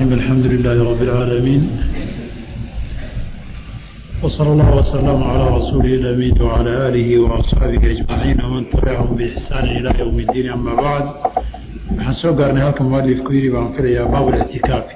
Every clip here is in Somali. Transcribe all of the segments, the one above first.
الحمد لله رب العالمين وصلى الله وسلم على رسوله الأمين وعلى آله وأصحابه أجمعين ومن تبعهم بإحسان إلى يوم الدين أما بعد waxaan soo gaarnay halka mualifku yidhi baan filayaa baab اlictikaafi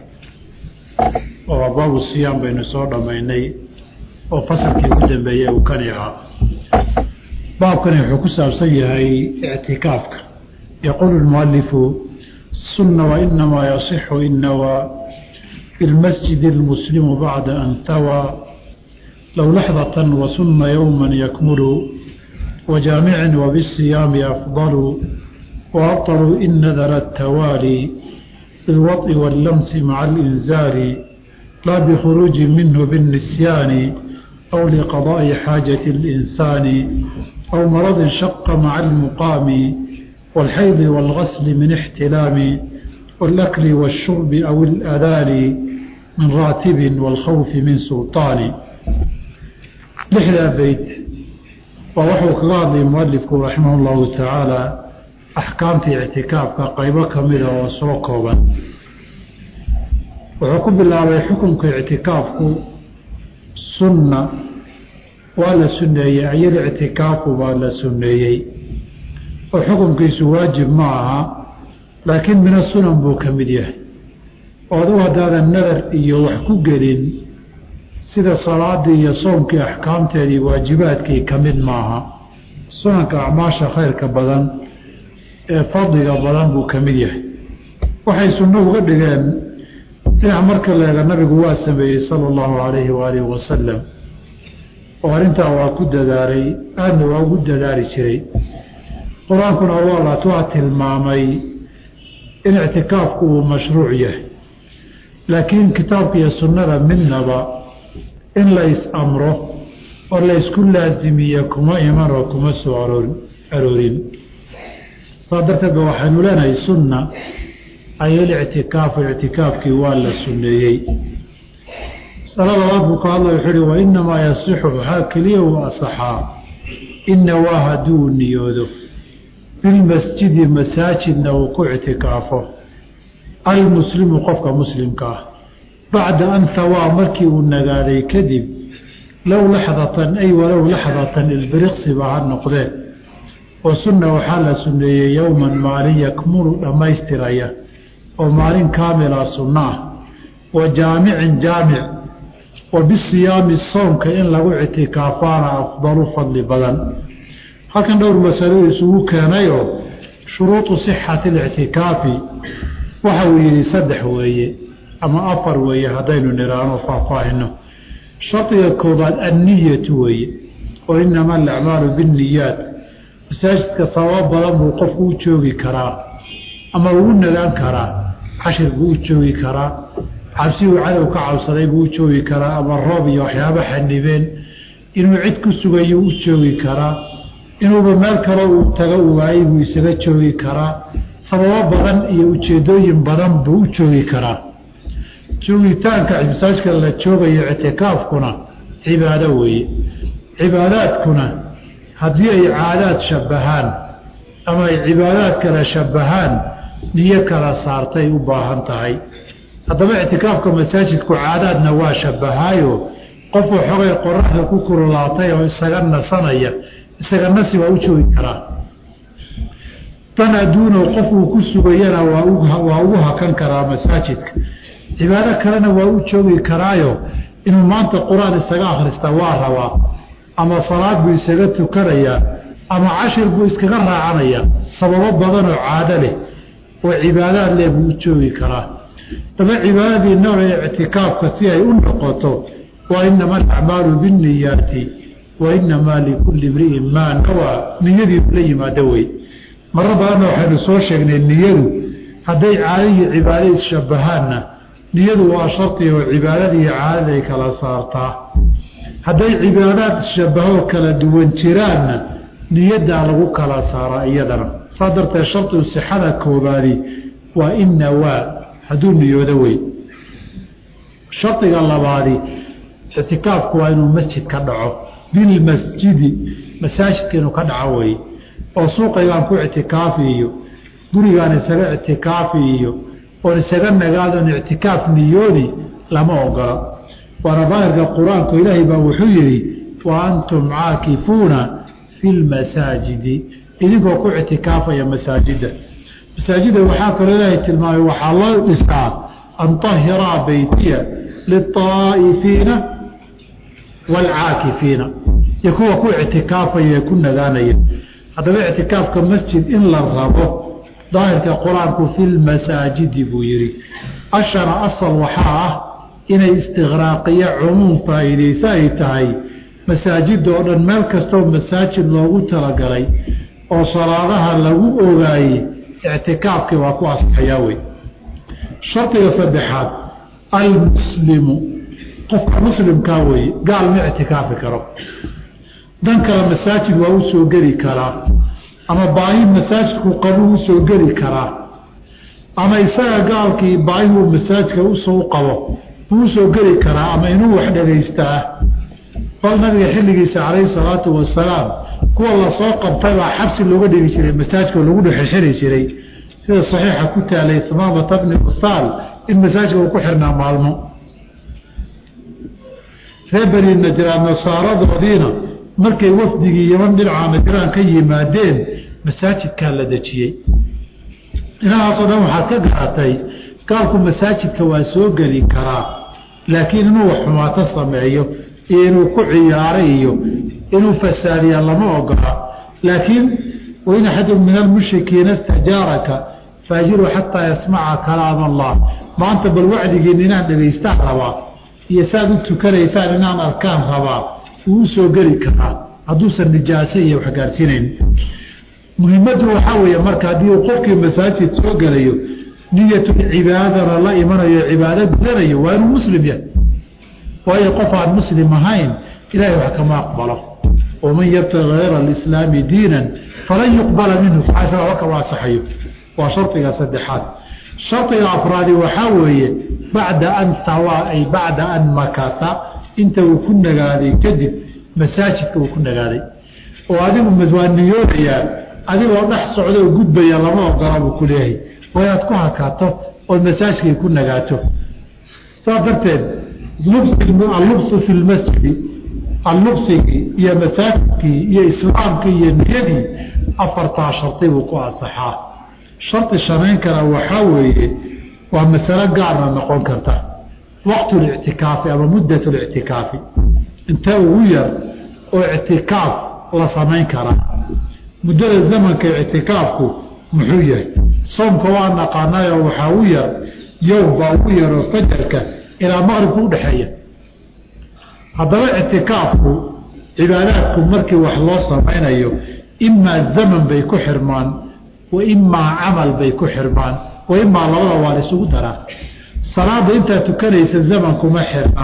oo baabu siyaam baynu soo dhammaynay oo fasalkii ugu dambeeyey uu kani ahaa baabkani wuxuu ku saabsan yahay ictikaafka yaquulu lmualifu sunna wainamaa yasixu inawa bilmasjid اlmuslimu bacda an hawaa low laxdatan wasuna yowma yakmulu wajaamicin wabisiyaami afdalu وأبطلوا إن نذر التوالي بالوطء واللمس مع الإنزال لا بخروج منه بالنسيان أو لقضاء حاجة الإنسان أو مرض شق مع المقام والحيض والغسل من احتلام والأكل والشرب أو الأذان من راتب والخوف من سلطان لحدا بيت ووحو كغاضي مؤلفك رحمه الله تعالى axkaamta ictikaafka qaybo ka mida oo soo kooban wuxuu ku bilaabay xukunka ictikaafku sunna waa la sunneeyey ayar ictikaafu baa la sunneeyey oo xukunkiisu waajib ma aha laakiin mina sunan buu ka mid yahay oo adugu haddaadan nadar iyo wax ku gelin sida salaadii iyo soomkii axkaamteedii waajibaadkii ka mid maaha sunanka acmaasha khayrka badan ee fadliga badan buu ka mid yahay waxay sunno uga dhigeen dhinac marka leega nabigu waa sameeyey sala allahu calayhi waalihi wasalam oo arrintaa waa ku dadaalay aadna waa ugu dadaali jiray qur-aankuna waalaat waa tilmaamay in ictikaafku uu mashruuc yahay laakiin kitaabka iyo sunnada midnaba in la is-amro oo la ysku laasimiye kuma iman oo kuma soo aroor aroorin saa darteed ba waxaynu leenahay sunna ayolictikaafu ictikaafkii waa la sunneeyey masalo labaad buu ka hadlay wuxuu uhi wa inamaa yasixu waxaa keliya uu asaxaa ina waa hadduu niyoodo bilmasjidi masaajidna uu ku ictikaafo almuslimu qofka muslimka ah bacda an hawaa markii uu nagaaday kadib low laxdatan ay walow laxdatan ilbiriqsiba ha noqdee oo sunna waxaa la sunneeyey yowman maalin yakmulu dhammaystiraya oo maalin kaamila sunno ah wa jaamicin jaamic wa bisiyaami soomka in lagu ictikaafaana afdalu fadli badan halkan dhowr masalo isugu keenayoo shuruudu sixati alictikaafi waxa uu yidhi saddex weeye ama afar weeye haddaynu niraano faahfaahino shardiga koobaad anniyatu weeye oo inama alacmaalu binniyaat masaajidka sababo badan buu qofku u joogi karaa ama ugu nagaan karaa cashir buu u joogi karaa cabsi uu cadow ka cabsaday buu u joogi karaa ama roob iyo waxyaaba xanibeen inuu cid ku sugayo u joogi karaa inuuba meel kale uu tago u waayey buu isaga joogi karaa sababo badan iyo ujeedooyin badan buu u joogi karaa joogitaanka masaajidka la joogayo ictikaafkuna cibaado weeye cibaadaadkuna haddii ay caadaad shabbahaan ama ay cibaadaad kala shabbahaan niyo kala saartay u baahan tahay haddaba ictikaafka masaajidku caadaadna waa shabbahaayo qofuu xogay qoraxda ku kululaatay oo isaga nasanaya isaga nasi waa u joogi karaa dan adduunow qofuu ku sugayana waa ugu hakan karaa masaajidka cibaado kalena waa u joogi karaayo inuu maanta qur-aan isaga akhrista waa rabaa ama salaad buu isaga tukanayaa ama cashir buu iskaga raacanaya sababo badanoo caado leh oo cibaadaad leh buu u joogi karaa daba cibaadadii nooca ictikaafka si ay u noqoto waa inama alacmaalu binniyaati wa inamaa likulli imri'in maa nawaa niyadii la yimaado wey maro badanna waxaynu soo sheegnay niyadu hadday caadadii cibaado isshabbahaanna niyadu waa shardi oo cibaadadii caadada ay kala saartaa hadday cibaadaad shabahoo kala duwan jiraanna niyaddaa lagu kala saaraa iyadana saa darteed shardigu sixada koobaadi waa ina waa hadduu niyoodo wey shardiga labaadi ictikaafku waa inuu masjid ka dhaco bilmasjidi masaajidka inuu ka dhaco wey oo suuqaygaan ku ictikaafi iyo gurigaan isaga ictikaafi iyo oon isaga nagaadon ictikaaf niyooni lama ogola waana daahirka qur-aanku ilaahay baa wuxuu yidhi wa antum caakifuuna fi lmasaajidi idinkoo ku ictikaafaya masaajidda masaajidda waxaa kaloo ilaahay tilmaamay waxaa loo dhisaa an tahiraa beytiya liلطaa'ifiina wاlcaakifiina iyo kuwa ku ictikaafaya ee ku nagaanaya haddaba ictikaafka masjid in la rabo daahirka qur-aanku fi lmasaajidi buu yihi ashana asal waxaa ah inay istiqraaqiyo cumuum faa'iidayso ay tahay masaajida oo dhan meel kastoo masaajid loogu talagalay oo salaadaha lagu ogaayey ictikaafkii waa ku asxayaa wey shardiga saddexaad almuslimu qofka muslimkaa weeye gaal ma ictikaafi karo dan kale masaajid waa u soo geli karaa ama baahi masaajidku qabuu usoo geli karaa ama isaga gaalkii baahihuu masaajidka usoo qabo buu usoo geli karaa ama inuu wax dhagaystaa bal nabiga xilligiisa calayhi salaatu wasalaam kuwa lasoo qabtay baa xabsi looga dhigi jiray masaajidka lagu dhexxiri jiray sida saxiixa ku taalay samaamata bni usaal in masaajidka uu ku xirnaa maalmo ree beni najraan nasaaradoodiina markay wafdigii yaman dhinaca najraan ka yimaadeen masaajidkaa la dejiyey dhinacaasoo dhan waxaad ka garatay gaalku masaajidka waa soo geli karaa laakiin inuu wax xumaato sameeyo iyo inuu ku ciyaaro iyo inuu fasaadiya lama ogola laakiin wain axadun min almushrikiina istajaaraka faajiru xataa yasmaca kalaam allah maanta bal wacdigiin inaan dhagaystaan rabaa iyo saaad u tukanaysaan inaan arkaan rabaa wuu usoo geli karaa hadduusan nijaase iyo wax gaarsiinayn muhimaddu waxaa weeye marka haddii uu qofkii masaajid soo gelayo niyatulcibaadana la imanayo cibaado gudanayo waa inuu muslim yahay waayo qof aan muslim ahayn ilahay wax kama aqbalo waman yabtagi hayra alislaami diinan falan yuqbala minhu isaga kama asaxayo waa shardiga saddexaad shardiga afraadi waxaa weeye bacda an hawaa ay bacda an makata inta uu ku nagaaday kadib masaajidka uu ku nagaaday oo adigu waa niyoonayaa adigoo dhex socdoo gudbaya lama ogola buu ku leeyahay waa inaad ku hakaato ood masaajidkay ku nagaato saas darteed allubsu fi lmasjidi allubsigii iyo masaajidkii iyo islaamkii iyo niyadii afartaa shardi buu ku ansaxaa shardi shanayn kara waxaa weeye waa masalo gaarna noqon karta waqtu lictikaafi ama muddat lictikaafi intee ugu yar oo ictikaaf la samayn karaa muddada zamanka ictikaafku muxuu yahay soomka waa naqaanayo waxaa u yar yowm baa ugu yaroo fajarka ilaa maqribka udhexeeya haddaba ictikaafku cibaadaadku markii wax loo samaynayo imaa zaman bay ku xirmaan wa imaa camal bay ku xirmaan wa imaa labada waa la isugu daraa salaada intaad tukanaysa zaman kuma xirna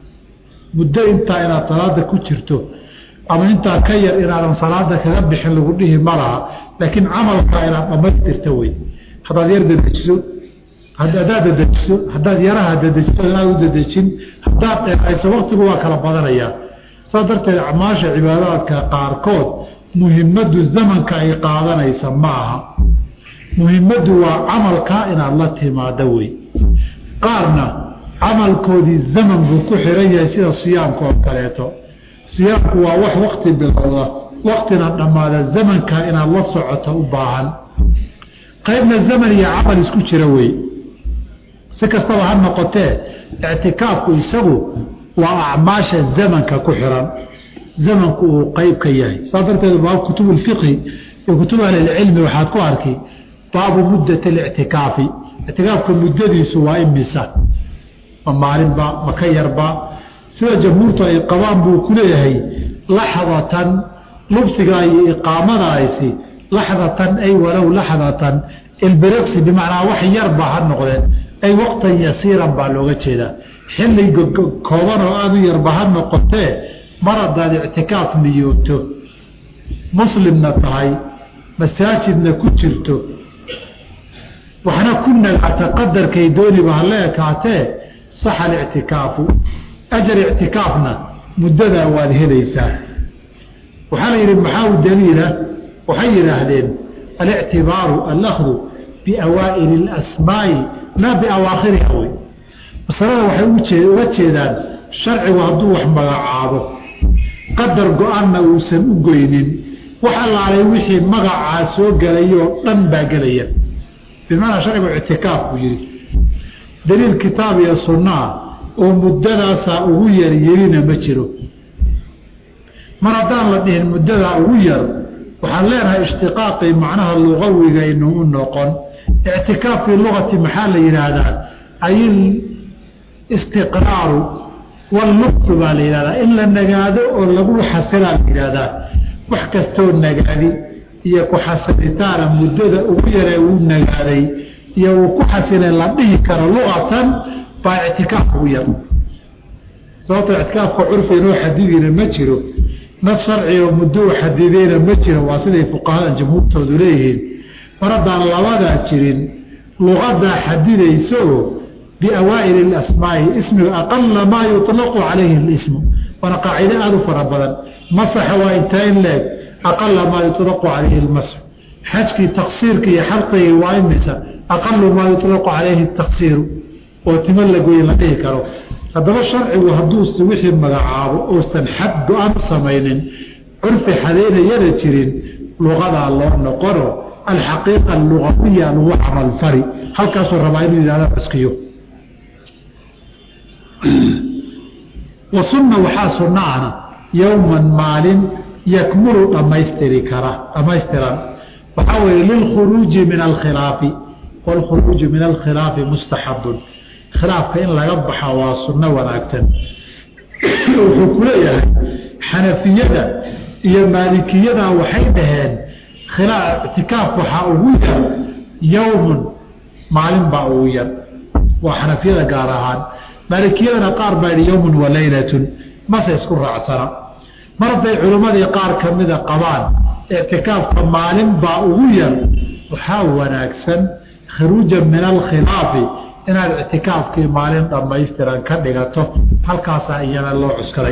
muddo intaa inaad salaada ku jirto ama intaa ka yar inaadan salaada kaga bixin lagu dhihi ma laha laakiin camalkaa inaad dhamaystirta wey haddaad yar dadejiso hadaad dadejiso haddaad yaraha dadejiso inaad u dadejin haddaad dheerayso waktigu waa kala badanayaa saas darteed acmaasha cibaadaadka qaarkood muhimaddu zamanka ay qaadanaysa ma aha muhimaddu waa camalkaa inaad la timaado wey qaarna camalkoodii zaman buu ku xiran yahay sida siyaamka oo kaleeto siyaamku waa wax wakti bilowda waktina dhammaada zamankaa inaad la socoto u baahan qaybna zaman iyo camal isku jira wey si kastaba ha noqotee ictikaafku isagu waa acmaasha zamanka ku xiran zamanku uu qeyb ka yahay saas darteed baab kutub اfiqhi iyo kutub ahlilcilmi waxaad ku arki baabu muddat اlictikaafi ictikaafka muddadiisu waa imisa ma maalinba ma ka yarba sida jamhuurtu ay qabaan buu ku leeyahay laxdatan lubsiga iyo iqaamadaasi laxdatan ay walow laxdatan ilbiriksi bimacnaa wax yarba ha noqdeen ay waqtan yasiiran baa looga jeedaa xilli kooban oo aada u yarba ha noqotee mar haddaad ictikaaf niyooto muslimna tahay masaajidna ku jirto waxna ku nagaata qadarkay dooniba hala ekaatee saxa alictikaafu ajar ictikaafna muddadaa waad helaysaa waxaa la yidhi maxaa u daliila waxay yidhaahdeen alictibaaru alahdu biawaa'ili اlasmaa'i laa biawaakhiriha wey masalada waxay uga jeedaan sharcigu hadduu wax magacaabo qadar go-aanna uusan u goynin wax allaalay wixii magacaa soo gelayoo dhan baa gelaya bimacnaa sharcigu ictikaaf buu yidhi daliil kitaab iyo sunnaa oo muddadaasaa ugu yar yelina ma jiro mar haddaan la dhihin muddadaa ugu yar waxaan leenahay ishtiqaaqii macnaha lugawigaynu u noqon ictikaaf fii lugati maxaa la yidhaahdaa ay istiqraaru wallubsu baa la yidhahdaa in la nagaado oo lagu xasilaa la yidhaahdaa wax kastoo nagaadi iyo ku xasilitaana muddada ugu yaree uu nagaaday iyo uu ku xasilay la dhihi karo luqatan baa ictikaaf ugu yar sababtoo ictikaafka curfi inoo xadidina ma jiro naf sharci oo muddo u xadideyna ma jiro waa siday fuqahada jamhuurtoodu leeyihiin mar haddaan labadaa jirin luqadaa xadidayso biawaa'ili اlasmaa'i ismiga aqala maa yuطlaqu calayhi اlismu waana qaacido aada u fara badan masaxa waa intaa in leeg aqala maa yuطlaqu calayhi اlmasx xajkii taksiirka iyo xalqigii waa imisa aqalu maa yuطlaqu calayhi اtaksiiru oo timo lagoye la dhihi karo haddaba sharcigu hadduuse wixii magacaabo uusan xad go-aan u samaynin curfi xadeynayana jirin luqadaa loo noqono alxaqiiqa alugawiya lagu camalfari halkaasuu rabaa inuu yihahda cuskiyo wa sunna waxaa sunna ana yowman maalin yakmulu dhamaystiri kara dhamaystiran waxaa weeye lilkhuruuji min alkhilaafi wاlkhuruuju min alkhilaafi mustaxabun khilaafka in laga baxa waa sunno wanaagsan wuxuu ku leeyahay xanafiyada iyo maalikiyada waxay dhaheen ictikaaf waxaa ugu yar yowmun maalin baa ugu yar waa xanafiyada gaar ahaan maalikiyadana qaar baa yihi yowmun wa leylatun mase isku raacsana mar hadday culimmadii qaar ka mida qabaan ictikaafka maalin baa ugu yar waxaa wanaagsan khuruujan min alkhilaafi inaad ictikaafkii maalin dhammaystiran ka dhigato halkaasaa iyana loo cuskaday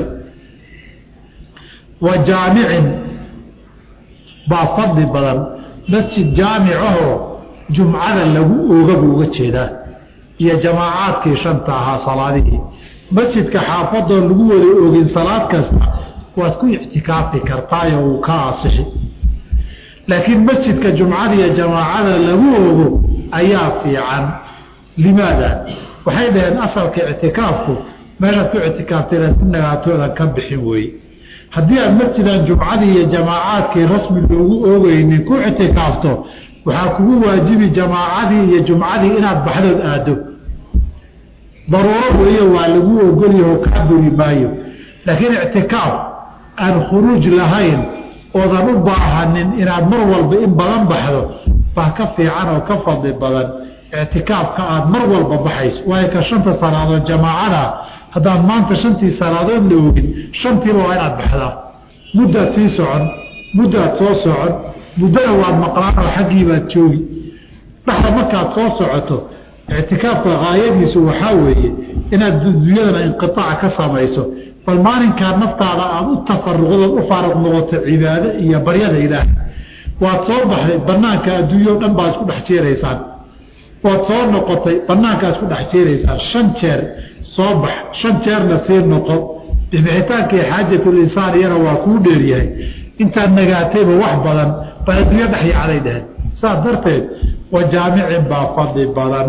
wa jaamicin baa fadli badan masjid jaamicahoo jumcada lagu ooga buu uga jeedaa iyo jamaacaadkii shanta ahaa salaadihii masjidka xaafadoo lagu wada oogin salaad kasta waad ku ictikaafi kartaayo wuu ka asixi laakiin masjidka jumcada iyo jamaacada lagu oogo ayaa fiican limaada waxay dhaheen asalka ictikaafku meeshaad ku ictikaaftay inaad ku nagaatoodan ka bixin weeye haddii aad masjidan jumcadii iyo jamaacaadkii rasmi loogu oogeynin ku ictikaafto waxaa kugu waajibi jamaacadii iyo jumcadii inaad baxdood aado daruuro weeye waa lagu ogolyaho kaa buri maayo laakiin ictikaaf aan khuruuj lahayn oodan u baahanin inaad mar walba in badan baxdo baa ka fiican oo ka fadli badan ictikaafka aada mar walba baxayso waayo ka shanta salaadood jamaacada haddaad maanta shantii salaadood la ogin shantiiba waa inaad baxdaa muddaad sii socon muddaad soo socon muddana waad maqlaan oo xaggiibaad joogi dhexda markaad soo socoto ictikaafka haayadiisu waxaa weeye inaad dunyadana inqiaac ka samayso bal maalinkaa naftaada aada u tafaruqdood u faaruq noqoto cibaado iyo baryada ilaah waad soo baxday banaanka adduunyo dhan baad isku dhex jeeraysaan waad soo noqotay banaankaa isku dhex jeeraysaan shan jeer soo bax shan jeerna sii noqo bixitaankii xaajatulinsaan iyana waa kuu dheeryahay intaad nagaatayba wax badan baa adduunyo dhex yacday dheheen saas darteed wa jaamicin baa fadli badan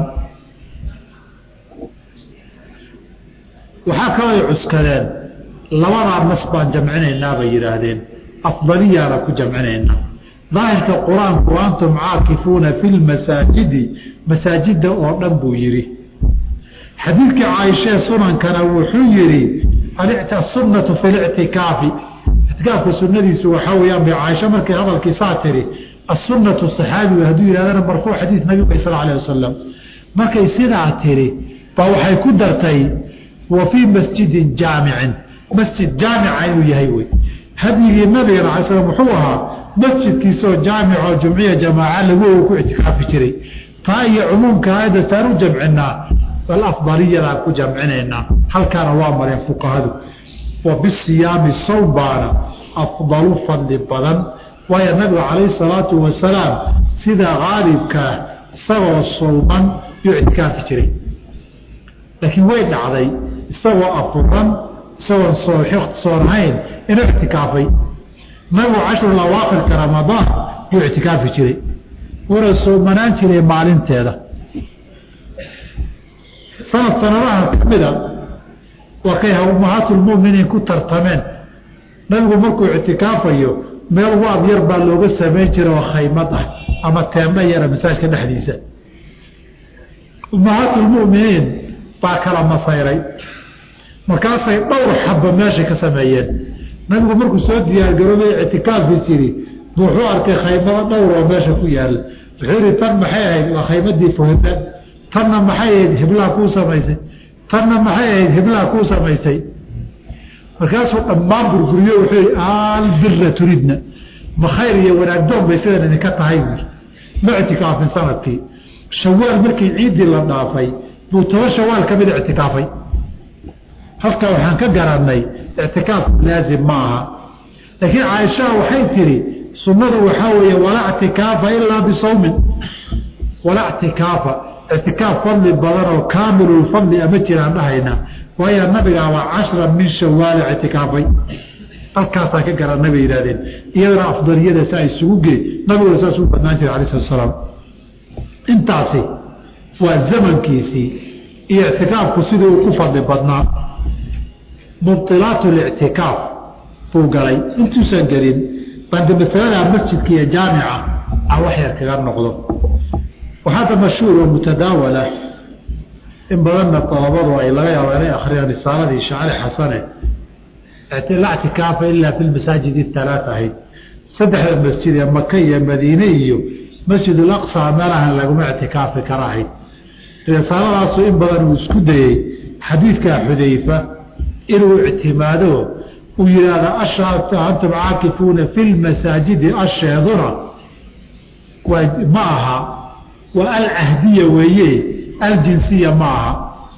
waxaa kalooy cuskadeen labadaa nas baan jamcinaynaa bay yidhaahdeen afdaliyaana ku jamcinaynaa daahirka qur-aanku antum caakifuuna fi lmasaajidi masaajida oo dhan buu yidhi xadiidkii caaishee sunankana wuxuu yidhi asunatu fi lictikaafi ictikaafka sunadiisu waxaa weyaan bay caaisha markay hadalkiisaa tiri asunatu saxaabigu hadduu yidhahdana marfuuc xadiid nabiga sal alay wasalam markay sidaa tiri baa waxay ku dartay wa fii masjidin jaamicin masjid jaamica inuu yahay wey hadyigii nabigana alay slam wuxuu ahaa masjidkiisaoo jaamicoo jumciya jamaaca lagu ku ictikaafi jiray taa iyo cumuumka aayadda saan u jamcinaa bal afdaliyadaan ku jamcinaynaa halkaana waa mareen fuqahadu wa bisiyaami sawm baana afdalu fadli badan waayo nabiga calayhi salaatu wasalaam sida qaalibkaa isagoo sulman yuu ictikaafi jiray laakiin way dhacday isagoo afuran isagoon soonahayn inuu ictikaafay nabigu cashrul awaakirka ramadaan yuu ictikaafi jiray wuuna soomanaan jiray maalinteeda sanad sanadaha kamida waa kay ummahaatulmuminiin ku tartameen nabigu markuu ictikaafayo meel waab yar baa looga samayn jira oo khaymad ah ama teemba yara masaajka dhexdiisa ummahaatulmuminiin baa kala masayray markaasay dhowr xabba meeshay ka sameeyeen nabigu markuu soo diyaargaroobay ictikaafkiis yidhi bu wuxuu arkay khaymado dhowr oo meesha ku yaala wuxuu yihi tan maxay ahayd waa khaymadii fuhime tanna maxay ahayd hiblaha kuu samaysay tanna maxay ahayd hiblaha kuu samaysay markaasuu dhammaan burguriyo wuxuu yihi albira turidna ma khayr iyo wanaagdoon bay sidan idinka tahay buui ma ictikaafin sanadkii shawaal markii ciiddii la dhaafay buu toban shawaal ka mida ictikaafay halkaa waxaan ka garanay ictikaafku laazim ma aha laakiin caaishaa waxay tihi sunnadu waxaa weeye walaa ctikaafa ilaa bisawmin walaa ctikaafa ictikaaf fadli badan oo kaamilulfadli ama jiraan dhahayna waayo nabigaaba cashra min shawaal ictikaafay halkaasaan ka garanay bay yidhahdeen iyadana afdaliyada saa isugu gee nabiguna saas u badnaan jira alai slat slaam intaasi waa zamankiisii iyo ictikaafku sidii uu ku fadli badnaa mubطilaat اlictikaaf buu galay intuusan gelin bande masalada masjidka iyo jaamica aan wax yar kaga noqdo waxaada mashhuur oo mutadaawala in badanna dalabadu ay laga yaabo inay akriyaan risaaladii shacali xasane la ctikaafa ilaa fi masaajid اhalaaث ahayd saddexda masjid ee maka iyo madiine iyo masjid اlaqsa meelahan laguma ictikaafi kara ahayd risaaladaasu in badan uu isku dayey xadiidkaa xudayfa inuu ictimaado uu yidhaahda ashaata antum caakifuuna fi lmasaajidi asheeduna waa ma aha waa alcahdiya weeye aljinsiya ma aha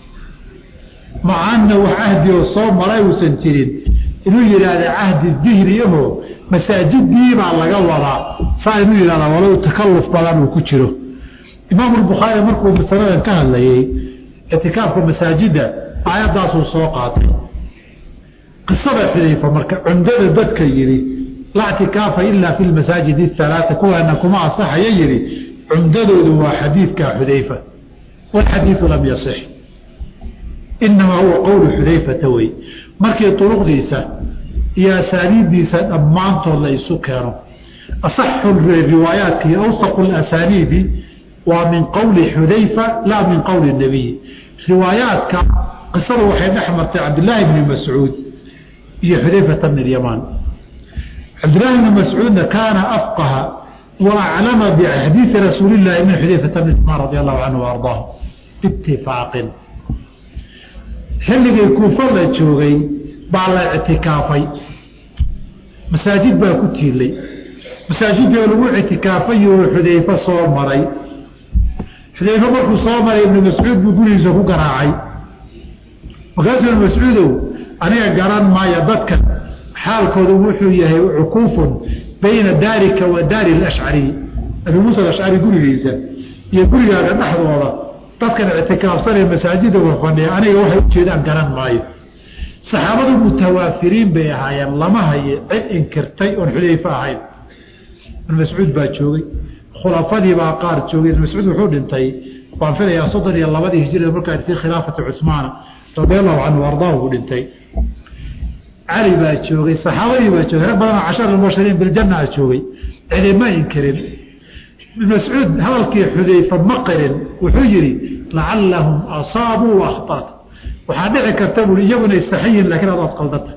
macaana wax cahdi oo soo maray uusan jirin inuu yidhaahda cahdi dihri aho masaajidiibaa laga wadaa saa inuu yidhahda walow takalluf badan uu ku jiro imaamu lbukhaari markuu masaladan ka hadlayey ictikaafka masaajidda aayaddaasuu soo qaatay qisada xudayfa marka cumdada dadka yidhi laa ctikaafa ilaa fi lmasaajid ahalaaa kuwaana kuma asaxaya yidhi cumdadoodu waa xadiidka xudayfa walxadiidu lam yasix inamaa huwa qowlu xudayfata wey markii duruqdiisa iyo asaaniiddiisa dhammaantood la isu keeno asaxu riwaayaatki awsaqu asaniidi waa min qowli xudayfa laa min qowli nabiy riwaayaadka qisadu waxay dhex martay cabdilaahi bni mascuud iyo xudayfata bn اlyamaan cabdillaahi bni mascuudna kaana afqaha wa aclama bixadiidi rasuuli llahi min xudayfata bn yamaan radi allahu canhu ardaah biitifaaqin xilligii kuufo la joogay baa la ictikaafay masaajid baa ku tiilay masaajidoo lagu ictikaafay oo xudayfo soo maray xudayfo markuu soo maray ibnu mascuud buu gurigiisa ku garaacay markaasuu ibnu mascuudow aniga garan maayo dadkan xaalkoodu wuxuu yahay cukuufun bayna daarika wa daari alashcari abi muusa alashcari gurigiisa iyo gurigaaga dhexdooda dadkan ictikaafsanee masaajida wafadhiya aniga waxay ujeedaan garan maayo saxaabadu mutawaafiriin bay ahaayeen lama haye cid inkirtay oon xudayfo ahayn ibn mascuud baa joogay khulafadii baa qaar joogay ibn mascuud wuxuu dhintay waan filayaa soddon iyo labadii hijrada markaa fi khilaafati cusmaana radi allahu canhu ardaahu buu dhintay cali baa joogay saxaabadii baa joogay rag badanoo cashar mubashiriin biljanna a joogay cidima inkirin ibn mascuud hadalkii xudayfa ma qirin wuxuu yihi lacallahum asaabuu wakhtaat waxaa dhici karta bui iyaguna saxiyin laakiin adaad qaldanta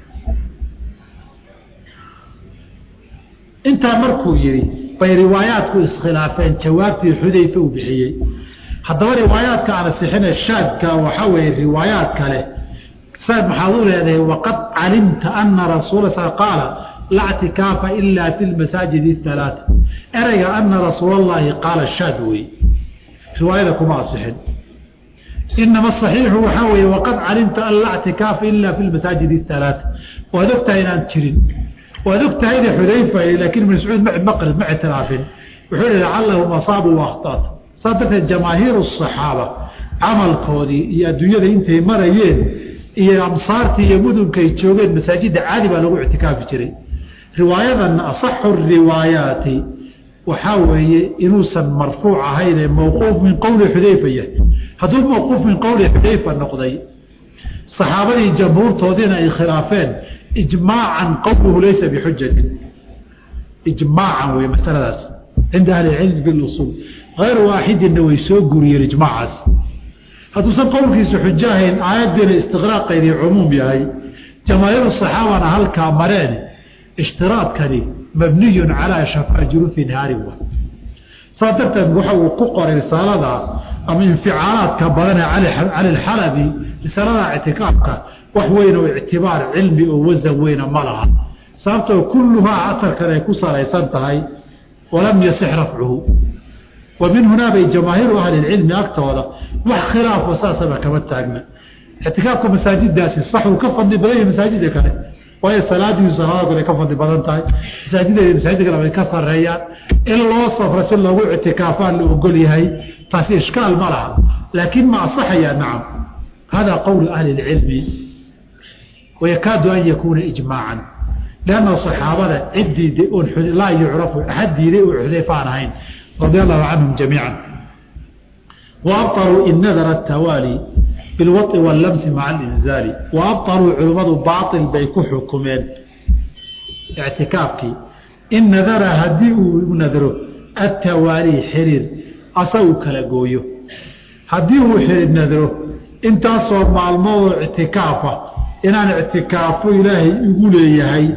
intaa markuu yihi bay riwaayaadku iskhilaafeen jawaabtii xudayfa uu bixiyey haddaba riwaayaadka aan asixine shaadka waxaa weeye riwaayaad kale saad maxaad u leedahay waqad calimta ana rasuula sa qaala laa ctikaafa ila fi lmasaajid halaata ereyga ana rasuul allahi qaala shaad wey riwaayada kuma asixin inama asaxiixu waxaa weeye waqad calimta an laa ctikaafa ila fi lmasaajid halaata waad ogtahay inaan jirin waad ogtahayna xudayfa laakiin ibn mascuud ma maqrid ma ictiraafin wuxuu hi lacallahum asaabuu wakhtaat saas darteed jamaahiiru asaxaaba camalkoodii iyo adduunyada intay marayeen iyo amsaartii iyo mudunkay joogeen masaajidda caadi baa lagu ictikaafi jiray riwaayadan asaxu riwaayaati waxaa weeye inuusan marfuuc ahayn ee mawquuf min qowli xudayfa yahay hadduu mawquuf min qowli xudayfa noqday saxaabadii jamhuurtoodiina ay khilaafeen ijmaacan qowluhu laysa bixujatin ijmaacan wey masaladaas cinda ahli cilmi bilusuul hayr waaxidinna way soo guriyeen ijmaacaas hadduusan qowlkiisu xujo ahayn aayaddiina istiqraaqeedii cumuum yahay jamaahiiru saxaabana halkaa mareen ishtiraadkani mabniyun calaa shafaa jurufi nahaarin wa saa darteed waxa uu ku qoray risaalada ama inficaalaadka badane cali alxalabi risaalada ictikaafka wax weyn oo ictibaar cilmi oo wasan weyna ma laha sababtoo kulluhaa asarkan ay ku salaysan tahay walam yasix rafcuhu wa min hunaa bay jamaahiiru ahli lcilmi agtooda wax khilaafo saasaba kama taagna ictikaafka masaajidaasi sax uu ka fadli badan yahay masaajida kale waayo salaadiisu salaada kale ka fadli badan tahay masaajideeda masaajida kale way ka sareeyaan in loo safro si loogu ictikaafaan la ogol yahay taasi ishkaal ma laha laakiin ma asaxaya nacam hada qowlu ahli اlcilmi wayakaadu an yakuuna ijmaacan lanna saxaabada ciddii laa yucrafu axad diiday oo xudayfa aan ahayn radia allahu canhum jamiica waabطaluu in nadara tawaali bilwaطi wاllamsi maca alinzaali waabطaluu culimmadu baail bay ku xukumeen ictikaafkii in nadara haddii uu nadro atawaali xiriir asa uu kala gooyo haddii uu xiriir nadro intaasoo maalmoodoo ictikaafa inaan ictikaafo ilaahay igu leeyahay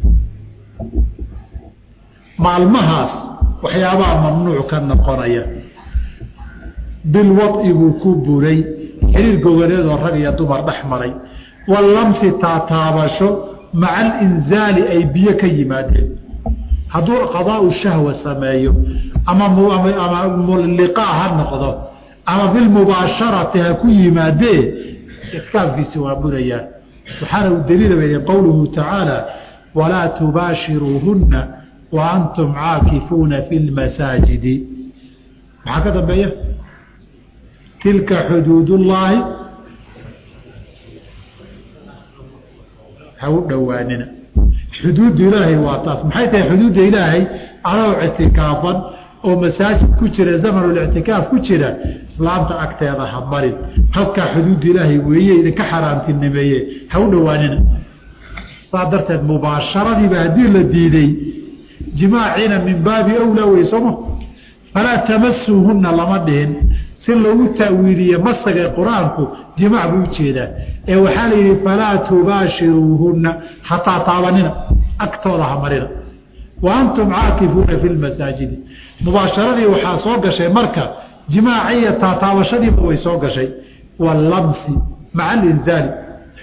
maalmahaas waxyaabaha mamnuuc ka noqonaya bilwad'i buu ku buray xiriir gogoleedoo rag iyo dumar dhex maray wallamsi taataabasho maca alinzaali ay biyo ka yimaadeen hadduu qadaau shahwa sameeyo ama ama liqaa ha noqdo ama bilmubaasharati ha ku yimaadee ictikaafkiisi waa burayaan waxaana u daliila weyday qowluhu tacaala walaa tubaashiruuhunna wa antum caakifuuna fi lmasaajidi maxaa ka dambeeya tilka xuduud ullaahi ha u dhowaanina xuduudda ilaahay waa taas maxay tahay xuduudda ilaahay adoo ictikaafan oo masaajid ku jira zamanulictikaaf ku jira islaamta agteeda ha marin halkaa xuduudda ilaahay weeye idinka xaaraantinimeeye ha u dhowaanina saa darteed mubaasharadiiba haddii la diiday jimaaciina min baabi awlaa wey sooma falaa tamasuuhunna lama dhihin si loogu ta'wiiliye masaga qur-aanku jimaac buu ujeedaa ee waxaa la yidhi falaa tubaashiruuhunna hataa taabanina agtooda ha marina wa antum caakifuuna fi lmasaajidi mubaasharadii waxaa soo gashay marka jimaaci iyo taataabashadiiba way soo gashay walamsi maca alinzaali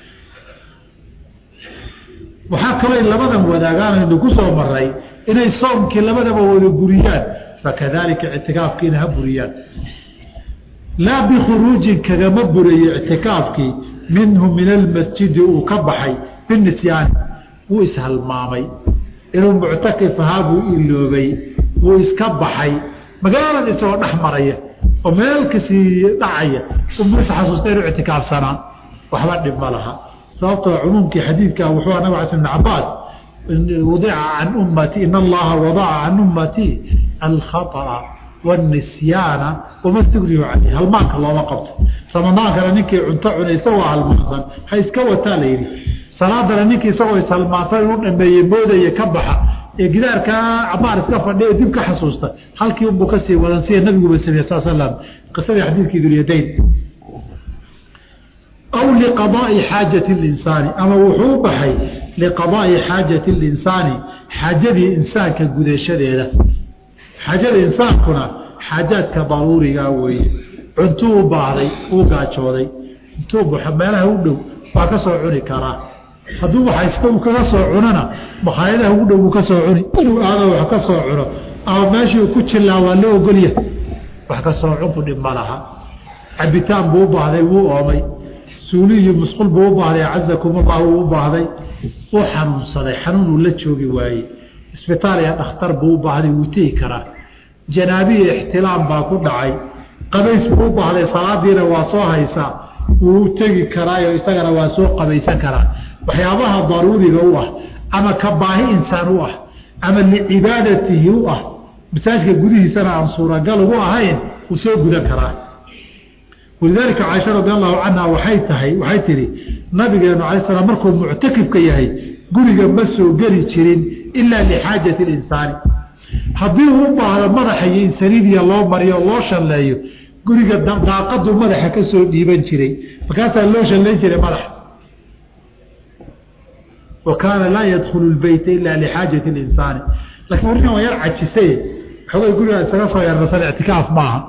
waxaa kaloo labadan wadaagaan ku soo maray inay soomkii labadaba wada buriyaan fakadalika ictikaafkiina ha buriyaan laa bikhuruujin kagama buraye ictikaafkii minhu min almasjidi uu ka baxay binisyaani wuu ishalmaamay inuu muctakif ahaa buu iloobay wuu iska baxay magaalada isagoo dhex maraya oo meel kasii dhacaya umuu isxasuusta inuu ictikaafsanaa waxba dhib ma laha sababtoo cumuumkii xadiidka wuxuu nabig cala ibn cabaas wadica can ummati in allaha wadaca can ummati alkhaطأa wاnisyaana wama stigriyu caleyh halmaanka looma qabto ramadaankana ninkii cunto cunay isagoo halmaansan ha iska wataa la yidhi salaadana ninkii isagoo ishalmaansan inuu dhameeye moodaya ka baxa ee gidaarkaa cabaar iska fadhiya dib ka xasuusta halkii unbuu kasii wadan sida nabiguba sameye sal slam qisadii xadiidkii dulyadayn aw liqadaai xaajati linsaani ama wuxuu u baxay liqadaai xaajati linsaani xaajadii insaanka gudashadeeda xaajada insaankuna xaajaadka daruurigaa weeye cuntuu u baahday uu gaajooday intuu baxo meelaha u dhow waa ka soo cuni karaa hadduu waxaysta uu kaga soo cunona makhaayadaha ugu dhow uu ka soo cuni inuu aado wax ka soo cuno ama meeshii uu ku jilaa waa la ogolya wax ka soo cunku dhib ma laha cabitaan buu u baahday wuu oomay suuli iyo musqul buu u baahday cazakumullah uu u baahday uu xanuunsaday xanuun uu la joogi waayey isbitaal iyo dhakhtar buu u baahday wuu tegi karaa janaabiya ixtilaam baa ku dhacay qabays buu u baahday salaadiina waa soo haysaa wuu tegi karaayo isagana waa soo qabaysan karaa waxyaabaha daruuriga u ah ama ka baahi insaan u ah ama licibaadatihi u ah masaajka gudihiisana aan suuragal ugu ahayn wuu soo gudan karaa walidaalika caaisha radi allahu canha waxay tahay waxay tihi nabigeenu alay slam markuu muctakifka yahay guriga ma soo geli jirin ilaa lixaajati linsaani haddii uu u baahdo madaxa iyo insaniidiya loo mariyo loo shalleeyo guriga daaqadu madaxa ka soo dhiiban jiray markaasaa loo shalleyn jiray madaxa wa kaana laa yadkhulu lbeyta ilaa lixaajati linsaani lakiin warkan waa yar cajisay xoogay gurigaa isaga soo yarnasan ictikaaf maaha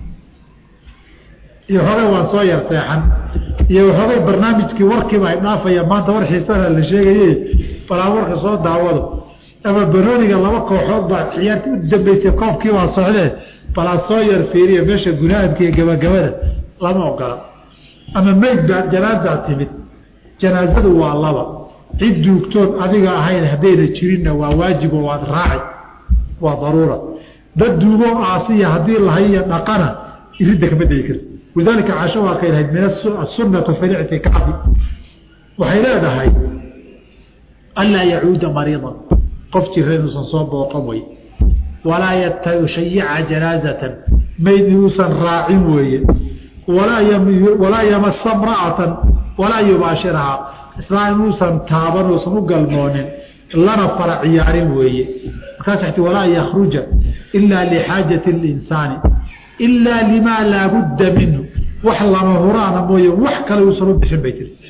iyo xoogay waan soo yar seexan iyo waxoogay barnaamijkii warkiiba ay dhaafaya maanta war xiisana la sheegaye balaa warka soo daawado ama barooniga laba kooxood baa ciyaartii u dambeysay koobkii baa socdee balaa soo yar fiiriya meesha gunaadka iyo gabagabada lama ogola ama meyd baa janaasaa timid janaasadu waa laba cid duugtoon adiga ahayn haddayna jirinna waa waajib oo waad raaci waa daruura dad duugoo aasiya haddii lahaiyo dhaqana iridda kama degi karti walidaalika caasho waa kay lahayd min asunatu fi lictikaafi waxay leedahay anlaa yacuuda mariidan qof jira inuusan soo booqan wey walaa yushayica janaazatan mayd inuusan raacin weeye walaa yamasa mra'atan walaa yubaashirahaa islaam inuusan taaban uusan u galmoonin lana fara ciyaarin weeye markaas ti walaa yakruja ilaa lixaajati اlinsaani ilaa limaa laa budda minhu wax lama huraana mooye wax kale uusan u bixin bay tiri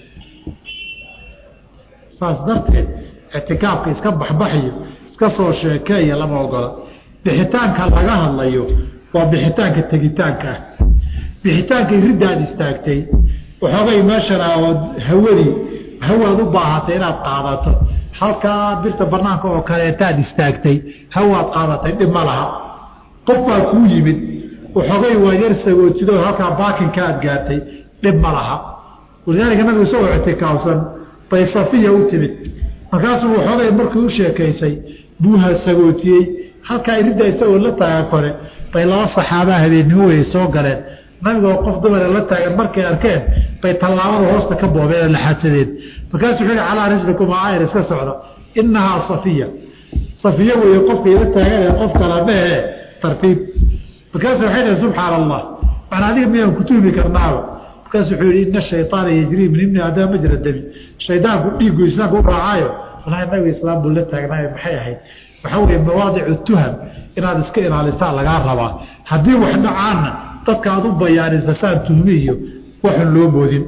saas darteed ictikaafka iska baxbaxiyo iska soo sheekeeya lama ogola bixitaanka laga hadlayo waa bixitaanka tegitaanka ah bixitaanka iridaad istaagtay waxoogay meeshan ood hawadii hawaad u baahatay inaad qaadato halkaa birta banaanka oo kaleetaad istaagtay hawaad qaadatay dhib ma laha qof baa kuu yimid waxoogay waa yar sagootidoo halkaa baakinka aad gaartay dhib ma laha walidaalika nabigu isagoo ictikaafsan bay safiya u timid markaasuu waxoogay markii u sheekaysay buuha sagootiyey halkaa iridda isagoo la taagan kore bay laba saxaabaa habeennimo weye soo galeen nabigoo qof dumare la taagan markay arkeen bay tallaabada hoosta ka boobeen ee laxaadsadeen markaasuu wuxuu yihi calaa rislikum aayar iska socda innahaa safiya safiya weeye qofkay la taagan ee qof kala mehe tartiib markaasu waxay dhahay subxaana allah waxaan adiga miyaan ku tuhmi karnaaba markaasu wuxuu yihi ina shayطaana yajrii min ibni aadama majra dami shaydaanku dhiiggu islaamka u raacaayo walahi nabiga islaam buu la taagnaayo maxay ahayd waxaa weeye mawaadicu tuham inaad iska ilaalisaa lagaa rabaa haddii wax dhacaanna dadka aad u bayaanisa saan tuhmi iyo waxun loo moodin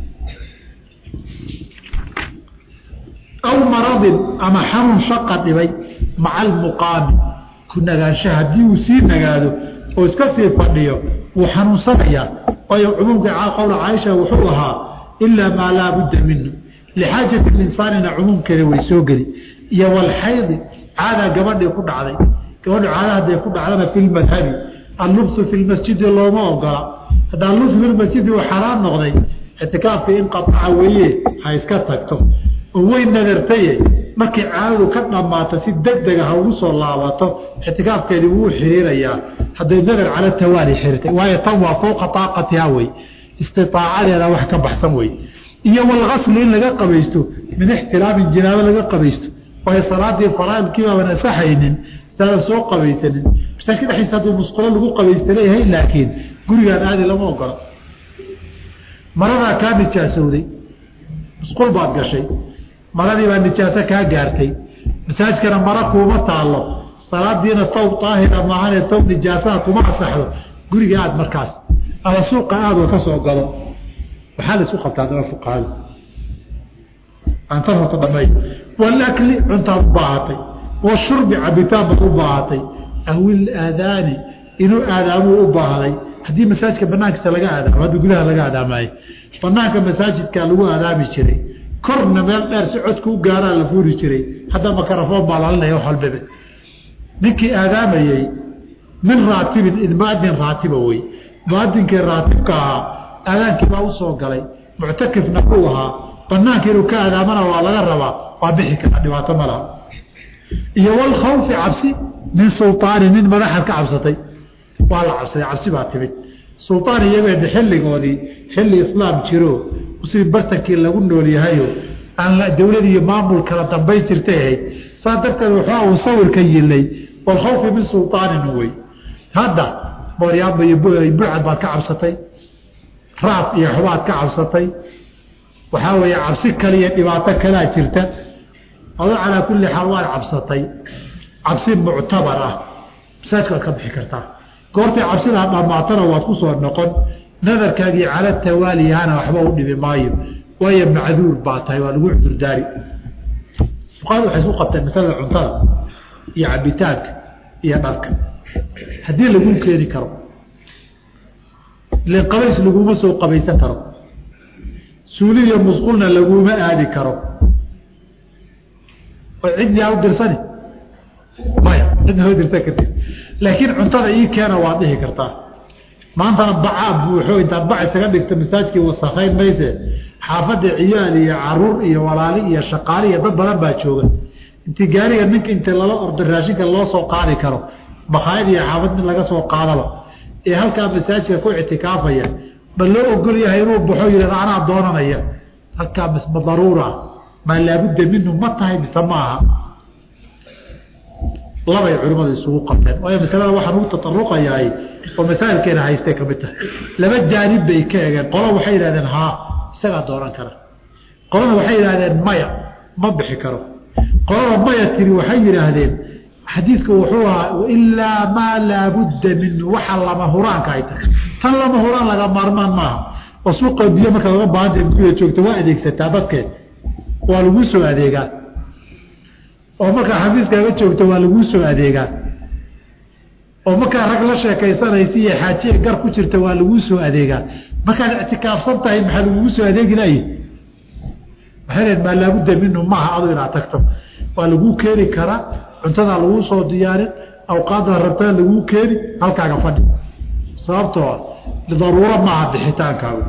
aw maradin ama xanuun shaqa dhibay maca almuqaami ku nagaansha haddii uu sii nagaado oo iska sii fadhiyo wuu xanuunsanayaa waayo cumuumka qowla caaisha wuxuu lahaa ilaa maa laa budda minhu lixaajati linsaanina cumuumkeeda way soo geli iyo walxaydi caadaa gabadhii ku dhacday gabadhu caada hadday ku dhacdana fi lmadhabi allubsu fi lmasjidi looma ogola haddaa lubsu fi lmasjidi uu xaraan noqday ictikaafkii in qaaca weeye ha iska tagto oo way nadartaye markii caadadu ka dhammaato si deg dega ha ugu soo laabato ictikaafkeedii wuu xiriirayaa hadday nadar cala tawaali xirtay waayo tan waa fowqa taaqatiha wey istitaacadeeda wax ka baxsan wey iyo walgasli in laga qabaysto min ixtiraamin jinaabo laga qabaysto waayo salaadii faraaidkiibaaban asaxaynin sidaadan soo qabaysanin masaajka dhexdiisa hadduu musqulo lagu qabaysta leeyahay laakiin gurigaan aadi lama ogola maradaa kaa nijaasowday musqul baad gashay maradii baa nijaaso kaa gaartay masaajkana mara kuuma taallo salaadiina tawb daahira maahane tawb nijaasaha kuma asaxdo guriga aad markaas ama suuqa aadoo ka soo galo waxaa la isku qabtaa daba fuqahada antan horta dhamay walakli cuntaad u baahatay washurbi cabitaan baad u baahatay awil aadaani inuu aadaamuu u baahday haddii masaajidka banaankiisa laga aadaamo haddii gudaha laga aadaamaayo banaanka masaajidka lagu aadaami jiray korna meel dheer si codku u gaaraa la fuuri jiray hadda makarafoon baa lalinaya wax walbaba ninkii aadaamayey min raatibin muadin raatiba wey muadinkii raatibka ahaa aadaankii baa usoo galay muctakifna uu ahaa banaanka inuu ka aadaamana waa laga rabaa waa bixi kara dhibaato ma laha iyo walkhawfi cabsi min sulطaani nin madaxaad ka cabsatay waa la cabsaday cabsi baa timid sultaan iyageeda xilligoodii xilli islaam jiro muslim bartankii lagu nool yahayo aan dowlad iyo maamul kala dambayn jirtay ahayd saa darteed waxaa uu sawirka yilay walkhawfi min sultaanin wey hadda booryaaba iyo bucad baad ka cabsatay raaf iyo xubaad ka cabsatay waxaa weeye cabsi kale iyo dhibaato kalaa jirta adoo calaa kulli xaal waad cabsatay cabsi muctabar ah masaajka waad ka bixi kartaa goortay cabsidaa dhammaatana waad ku soo noqon nadarkaagii cala tawaaliyahana waxba u dhibi maayo waayo macduur baa tahay waa lagu cudurdaari fuqahadu waxay isku qabteen masalada cuntada iyo cabitaanka iyo dharka haddii laguu keeni karo ilen qabays laguma soo qabaysan karo suuli iyo musqulna laguma aadi karo oo cidni aa u dirsani maya cidna hoo dirsan kartid laakiin cuntada ii keena waad dhihi kartaa maantana bacaa buuxo intaad bac isaga dhigta masaajkii wasakayn mayse xaafadda ciyaal iyo caruur iyo walaali iyo shaqaali iyo dad badan baa jooga intii gaariga ninka inta lala ordo raashinka loo soo qaadi karo makhaayad iyo xaafad mid laga soo qaadaba ee halkaa masaajidka ku ictikaafaya ba loo ogol yahay inuu baxo yihahda anaa doonanaya halkaa misma daruura maa laabudda minhu ma tahay mise ma aha labay culimmadu isugu qabteen waayo masalada waxaan ugu tataruqayahay oo masaa'ilkeena haystay ka mid tahay laba jaanib bay ka egeen qola waxay yidhahdeen haa isagaa dooran kara qolana waxay yidhahdeen maya ma bixi karo qolada maya tiri waxay yidhaahdeen xadiidku wuxuu ahaa ilaa maa laabudda minhu waxa lama huraanka ay tahay tan lama huraan laga maarmaan maaha oo suuqa biyo markaad uga baahanta guda joogto waa adeegsataa dadkeed waa laguu soo adeegaa oo markaa xafiiskaaga joogto waa laguu soo adeegaa oo markaa rag la sheekaysanaysa iyo xaajiya gar ku jirta waa laguu soo adeegaa markaad ictikaafsan tahay maxaa lagugu soo adeegi layi waxay leed maa laabudda minhu maaha adu inaad tagto waa laguu keeni karaa cuntadaa laguu soo diyaarin awqaadda rabtaa laguu keeni halkaaga fadhi sababtoo daruuro maaha bixitaankaagu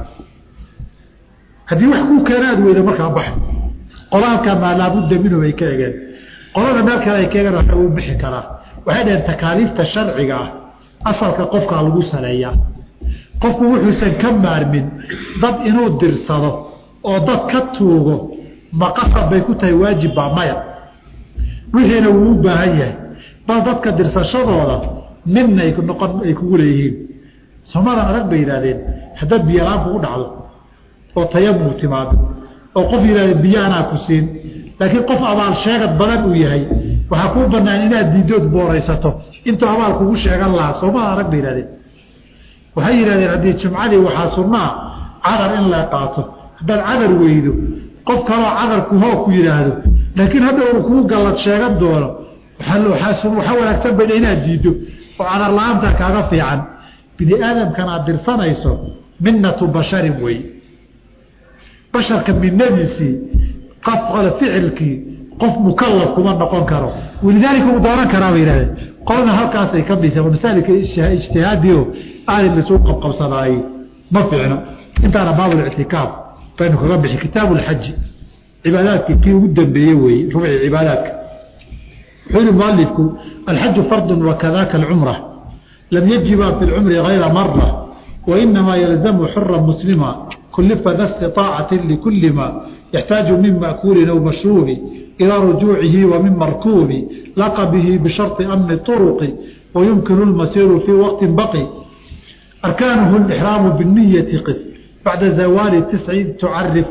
haddii wax kuu keena aad weyda markaa baxa qola halkaa maa laabudda minhu bay ka egeen qolada meel kale ay ka egeen waxa uu bixi karaa waxay dhaheen takaaliifta sharciga ah asalka qofkaa lagu saleeyaa qofku wuxuusan ka maarmin dad inuu dirsado oo dad ka tuugo maqasab bay ku tahay waajib baa maya wixiina wuu u baahan yahay bal dadka dirsashadooda midna ay noqon ay kugu leeyihiin somadan adag bay yidhahdeen haddaad biyolaan kugu dhacdo oo tayamuu timaado oo qof yidhahda biyo anaa ku siin laakiin qof abaal sheegad badan uu yahay waxaa kuu banaan inaad diidood booraysato intuu abaal kugu sheegan lahaa soomada arag bay yihahdeen waxay yidhahdeen haddii jumcadii waxaa sunnaa cadar in la qaato haddaad cadar weydo qof kaloo cadarku hoo ku yidhaahdo laakiin hadda uu kuu gallad sheegan doono waxaa wanaagsan bay inaad diiddo oo cadar la-aanta kaaga fiican bini aadamkan aad dirsanayso minnatu basharin wey basharka minadiisii qof qole ficilkii qof mukalaf kuma noqon karo walidaalika uu dooran karaa bay yihahdeen qolana halkaasay ka dhisa masaalika ijtihaadiyo aali lasuu qabqabsanaayey ma fiicno intaana baabulictikaaf baynu kaga bixi kitaabu lxaji cibaadaadkii kii ugu dambeeye weeye rubci cibaadaadka wuxuu yihi mualifku alxaju fardun wakadaka alcumra lam yajiba fi lcumri gayra mara wainamaa yalzamu xura muslima kulifa da istiطaacati likuli ma yaxtaaju min makuulin aw mashruubi ilaa rujuucihi wa min markuubi laqa bihi bisharطi amni طuruqi wayumkinu lmasiiru fii waqti baqi arkaanuhu اlixraamu binniyati qif bacda zawaali tisci tucarif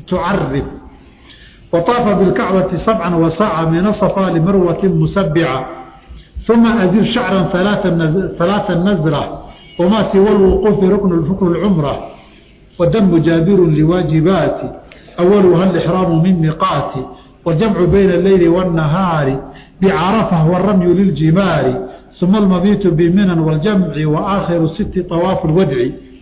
وطاف بالكعبة سبعا وسعى من الصفا لمروة مسبعة ثم أزل شعرا ثلاثا نزرة وما سوى الوقوف ركن الفكر العمرة ودم جابر لواجبات أولها الإحرام من ميقات والجمع بين الليل والنهار بعرفة والرمي للجمار ثم المبيت بمنى والجمع وآخر ست طواف الودع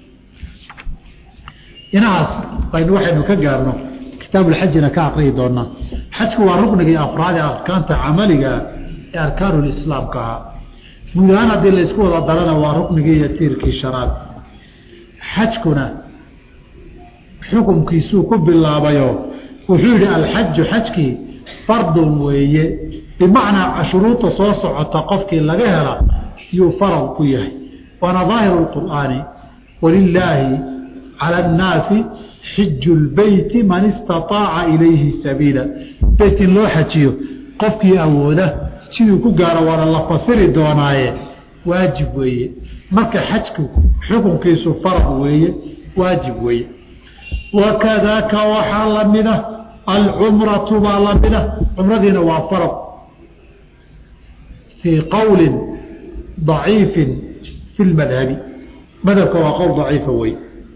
inahaas baynu waxaynu ka gaarno kitaabuulxajina ka aqriyi doonaa xajku waa ruknigii afraade arkaanta camaliga ee arkaanulislaamka ahaa guud ahaan haddii laysku wada darana waa ruknigii iyo tiirkii shanaad xajkuna xukunkiisuu ku bilaabayo wuxuu yidhi alxaju xajkii fardun weeye bimacnaa shuruudda soo socota qofkii laga hela yuu farad ku yahay waana daahiru lqur'aani walilaahi cala annaasi xiju lbeyti man istaaaca ilayhi sabiila beyt in loo xajiyo qofkii awooda siduu ku gaaro waana la fasiri doonaaye waajib weeye marka xajku xukunkiisu farad weeye waajib weeye wakadaaka waxaa lamida alcumratu baa lamida cumradiina waa farad fii qowli daciifi fi lmadhabi madhabka waa qowl daciifa wey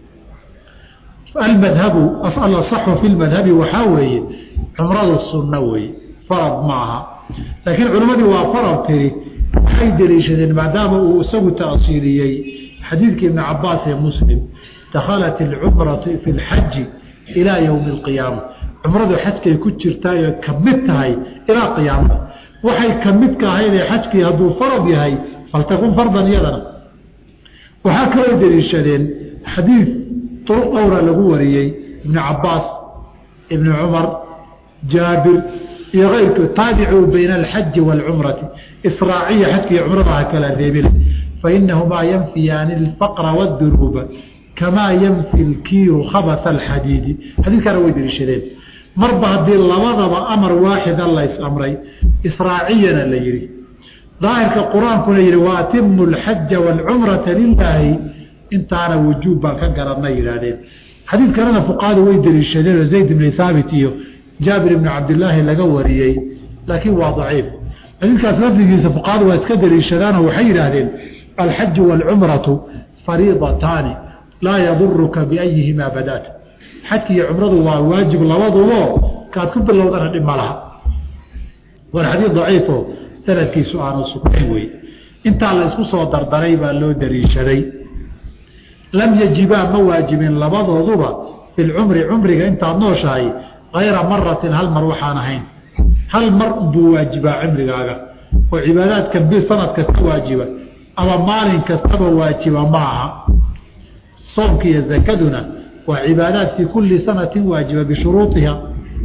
almadhabu alasaxu fi lmadhabi waxaa weeye cumradu sunno weeye farad maaha laakiin culimmadii waa farad tiri waxay deliishadeen maadaama uu isagu taasiiliyey xadiidkii ibni cabaas ee muslim dakhalat alcumratu fi lxaji ilaa yowmi alqiyaama cumradu xajkay ku jirtaay oo ka mid tahay ilaa qiyaamada waxay ka midka ahaydee xajkii hadduu farad yahay faltakun fardan iyadana waxaa kaloo deliishadeen xadiid duruq dhowra lagu wariyey ibni cabaas ibni cumar jaabir iyo keyrkood taabicuu bayna alxaji waalcumrati israaciya xajka iyo cumrada ha kala reebina fainahumaa yanfiyaani alfaqra wadunuuba kamaa yanfi lkiiru khabasa alxadiidi xadiidkaana way deliishadeen marba haddii labadaba amar waaxida lays amray israaciyana la yihi daahirka qur-aankuna yihi wa atimu alxaja waalcumrata lilaahi intaana wujuub baan ka garanna yidhaahdeen xadiidkanana fuqahadu way deliishadeen oo zayd ibni haabit iyo jaabir ibni cabdilaahi laga wariyey laakiin waa daciif xadiidkaas lafdigiisa fuqahadu waa iska deliishadaanoo waxay yidhaahdeen alxaju waalcumratu fariidataani laa yaduruka biayihimaa badaat xajki iyo cumradu waa waajib labadubo kaad ku bilowdana dhib ma laha waana xadiid daciifo sanadkiisu aanu sugnayn wey intaa la isku soo dardaray baa loo daliishaday lam yajibaa ma waajibin labadooduba fi lcumri cumriga intaad nooshahay hayra maratin hal mar waxaan ahayn hal mar buu waajibaa cumrigaaga oo cibaadaadkan bi sanad kasta waajiba ama maalin kastaba waajiba ma aha soomka iyo zakaduna waa cibaadaad fii kulli sanatin waajiba bishuruuiha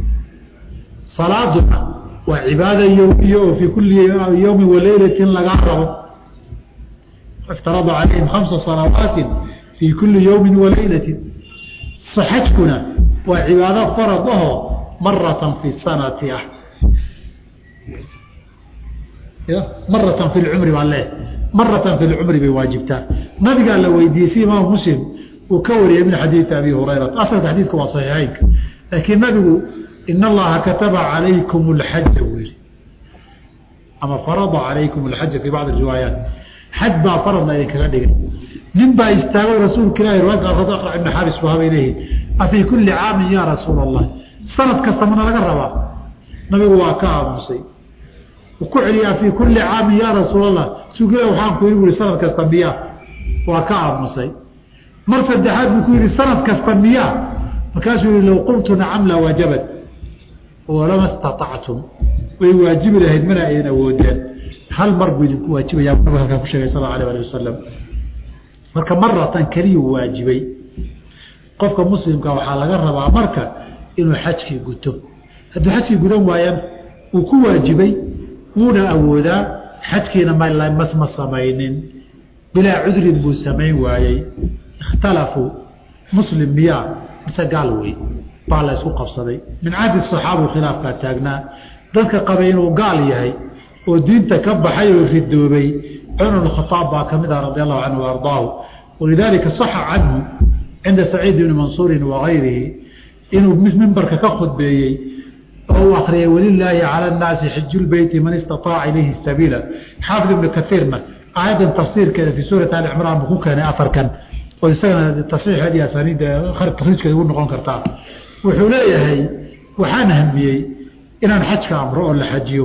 salaaduna waa cibaada yowmiya oo fii kulli yowmi waleylatin lagaa rabo iftarada calayhim khamsa salawaatin fii kulli yowmin waleylatin xajkuna waa cibaado farad ahoo maratan fi sanati ah maratan fi lcumri baa leeh maratan fi lcumri bay waajibtaa nabigaa la weydiiyey si imaam muslim uu ka wariyay min xadiidi abi hurayrata asalka xadiidka waa saxiixeynka laakiin nabigu in allaha kataba calaykum alxaja buu yihi ama farada calaykum alxaja fii bacdi riwaayaat xaj baa faradna idinkaga dhigay nin baa istaagay rasuulka ilahi riwaayadka qaarkood aqrac ibn xaabis buu haba leeyihi afii kulli caamin yaa rasuula allah sanad kasta mana laga rabaa nabigu waa ka aamusay ku celiyaa fii kulli caamin yaa rasuul allah rasuulka ilah waxaan ku yidhi bui sanad kasta miyaa waa ka aamusay mar saddexaad buu ku yidhi sanad kasta miyaa markaasuu yihi low qultu nacam la wajabat walama staactum way waajibi lahayd mana aydan awoodeen hal mar buu idinku waajibaya nabig halkaa ku sheegay sal alه alih wasalam marka maratan keliyuu waajibay qofka muslimka waxaa laga rabaa marka inuu xajkii guto hadduu xajkii gudan waayaan uu ku waajibay wuuna awoodaa xajkiina mmasma samaynin bilaa cudrin buu samayn waayey ikhtalafuu muslim miyaa mise gaal wey baa la isku qabsaday min cahdi saxaabu khilaafkaa taagnaa dadka qabay inuu gaal yahay oo diinta ka baxay oo ridoobay cumar bn khaaab baa ka mid ah radi allahu canhu ardaahu walidaalika saxa canhu cinda saciid bni mansuurin wagayrihi inuu mimbarka ka khudbeeyey oo uu akriyay walilaahi cala annaasi xijulbeyti man istaaaca ilayhi sabiila xaafid ibnu kaiirna aayaddan tafsiirkeeda fii suurati ali cimraan buu ku keenay afarkan oo isagana tasxiixeedii asaniidda takriijkeeda ugu noqon kartaa wuxuu leeyahay waxaan hamiyey inaan xajka amro oo la xajiyo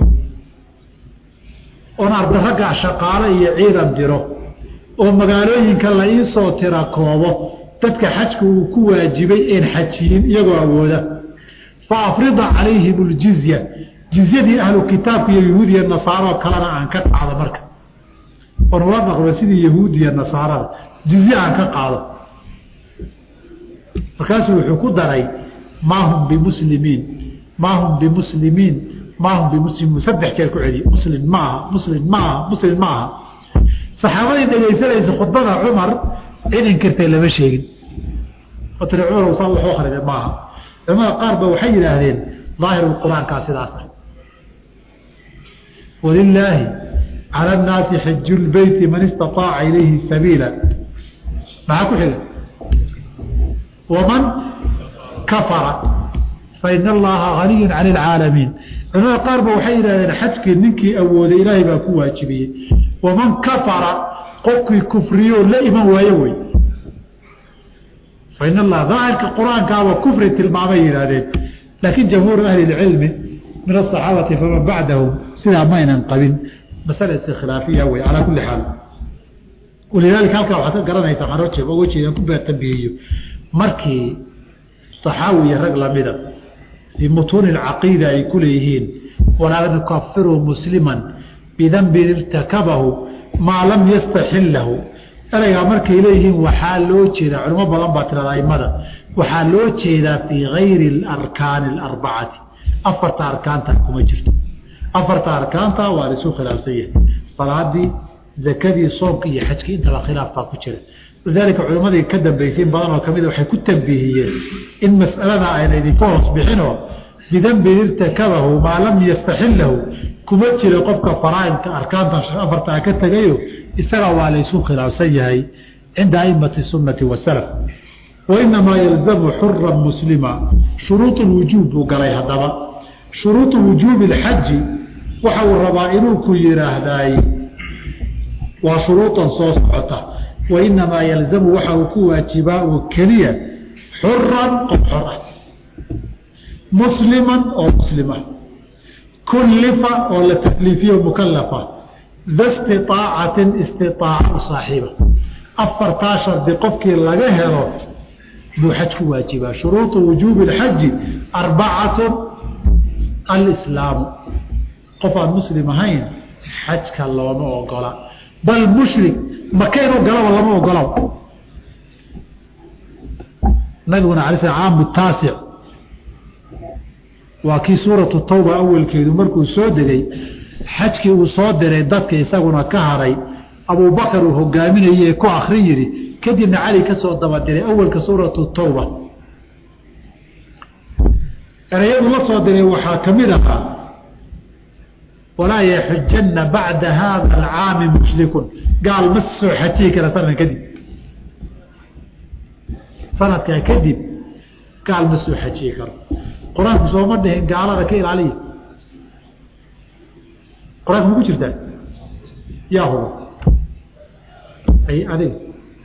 oon arda ragga shaqaale iyo ciidan diro oo magaalooyinka la iisoo tira koobo dadka xajka uu ku waajibay een xajiyin iyagoo awooda fa afrida calayhim اljizya jizyadii ahlu kitaabka iyo yahuudiya nasaaroo kalena aan ka qaado marka oon ula dhaqmo sidii yahuudiya nasaarada jizye aan ka qaado markaasuu wuxuu ku daray maa hum bimuslimiin maa hum bimuslimiin maa hum bimuslimiin saddex jeer ku celiy muslim maaha muslim maaha muslim maaha saxaabadii dhegaysanaysa khudbada cumar cid inkirtay lama sheegin oo tiri cumar saa wuxuu akrida maaha culamada qaar ba waxay yidhaahdeen daahiru qur-aankaa sidaas ah walilaahi cala annaasi xiju lbeyti man istaaaca ilayhi sabiila maxaa ku xiga waman kafara fain allaha haniyun can ilcaalamiin culamada qaar ba waxay yidhahdeen xajkii ninkii awooday ilaahay baa ku waajibiyey waman kafara qofkii kufriyo la iman waaye wey fain allah daahirka qur-aankaaba kufri tilmaamay yidhahdeen laakiin jamhuur ahli lcilmi min asaxaabati faman bacdahum sidaa maynan qabin masale iskhilaafiya wey calaa kulli xaal walidaalika halkaa waxaad ka garanaysaa waxaan oje oga jeeda ku beertambihiyo markii saxaawi iyo rag lamida fii mutuuni alcaqiida ay ku leeyihiin walaa nukafiru musliman bidambin irtakabahu maa lam yastaxil lahu ereygaa markay leeyihiin waxaa loo jeedaa culimo badan baa tirada aimada waxaa loo jeedaa fii gayri alarkaani alarbacati afarta arkaanta kuma jirto afarta arkaanta waa laisu khilaafsan yahay salaadii zakadii soomka iyo xajkii intaba khilaaf baa ku jira lidaalika culimmadii ka dambeysay in badan oo kamid waxay ku tambiihiyeen in mas'alada ayna idinka hoos bixinoo bidambin irtakabahu maa lam yastaxillahu kuma jira qofka faraaidka arkaanta afartaa ka tegayo isaga waa laysu khilaafsan yahay cinda aimati sunnati wasalaf wainamaa yalzamu xuran muslima shuruud lwujuub buu galay haddaba shuruudu wujuubi اlxaji waxa uu rabaa inuu ku yidhaahdaay waa shuruudan soo socota wainamaa yalzamu waxa uu ku waajibaa oo keliya xuran qof xor ah musliman oo muslima kullifa oo la takliifiyo mukalafa da stiaacatin istiaaca saaxiiba afartaa shardi qofkii laga helo buu xaj ku waajibaa shuruuطu wujuubi اxaji arbacatu alislaamu qof aan muslim ahayn xajka looma ogola bal mushrik maka inuu galaba lama ogola nabiguna ala sl caamu taasic waa kii suuratu tawba awelkeedu markuu soo degay xajkii uu soo diray dadka isaguna ka haray abubakar uu hogaaminayey ku akri yidhi kadibna cali ka soo dabadiray awelka suuratu tawba ereyadu la soo diray waxaa ka mid ahaa walaa yaxujanna bacda haada alcaami mushrikun gaal ma soo xajiyi kara sanadkan kadib sanadkaa kadib gaal ma soo xajiyi karo qur-aanku sooma dhihin gaalada ka ilaaliya qur-aanka ma ku jirtaa yaa huba ay adiga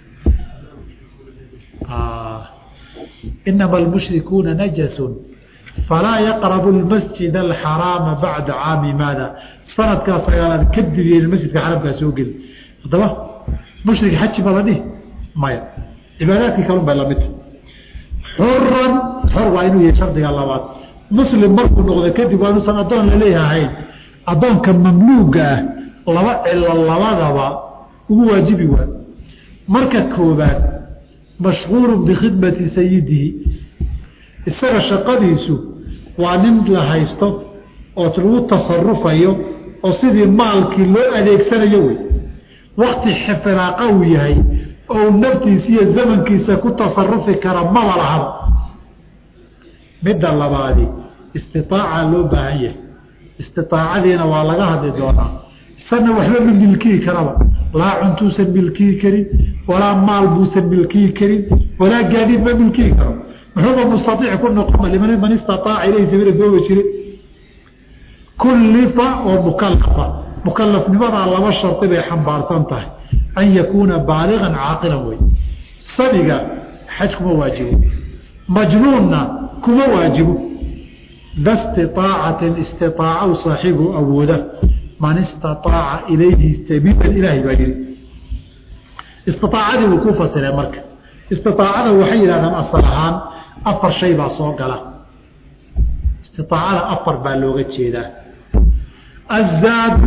inama almushrikuuna najasun falaa yaqrabu lmasjid alxaraama bacda caami maada sanadkaa sagaalaad kadib yeen masjidka xaramkaa soo geli haddaba mushrik xaji ma la dhihi maya cibaadaadkii kalun bay lamidta xuran xor waa inuu yahay shardiga labaad muslim markuu noqdo kadib waa inuusan addoon laleeyahayn addoonka mamluuga ah laba cilo labadaba ugu waajibi waa marka koobaad mashquulu bikhidmati sayidihi isaga shaqadiisu waa nin la haysto oo lagu tasarufayo oo sidii maalkii loo adeegsanayo wey wakti xifiraaqa uu yahay oo naftiisa iyo zamankiisa ku tasarufi kara maba lahaba midda labaadi istiaaca loo baahan yahay istiaacadiina waa laga hadli doonaa isana waxba ma milkiyi karaba laa cuntuusan milkiyi karin walaa maal buusan milkiyi karin walaa gaadiid ma milkiyi karo muxuuba mustaiic ku noqon liman man istaaaca ilayhi sabila gooba jire kullifa oo mukalafa mukalafnimadaa laba shardi bay xambaarsan tahay an yakuuna baaligan caaqilan wey sabiga xaj kuma waajibo majnuunna kuma waajibo da stiaacatin istiaaca saaxiibu awooda man istaaaca ilayhi sabiila ilaahay baa yihi istiaacadii buu ku fasiree marka istiaacada waxay yidhahdaan asal ahaan afar shay baa soo gala istiaacada afar baa looga jeedaa azaadu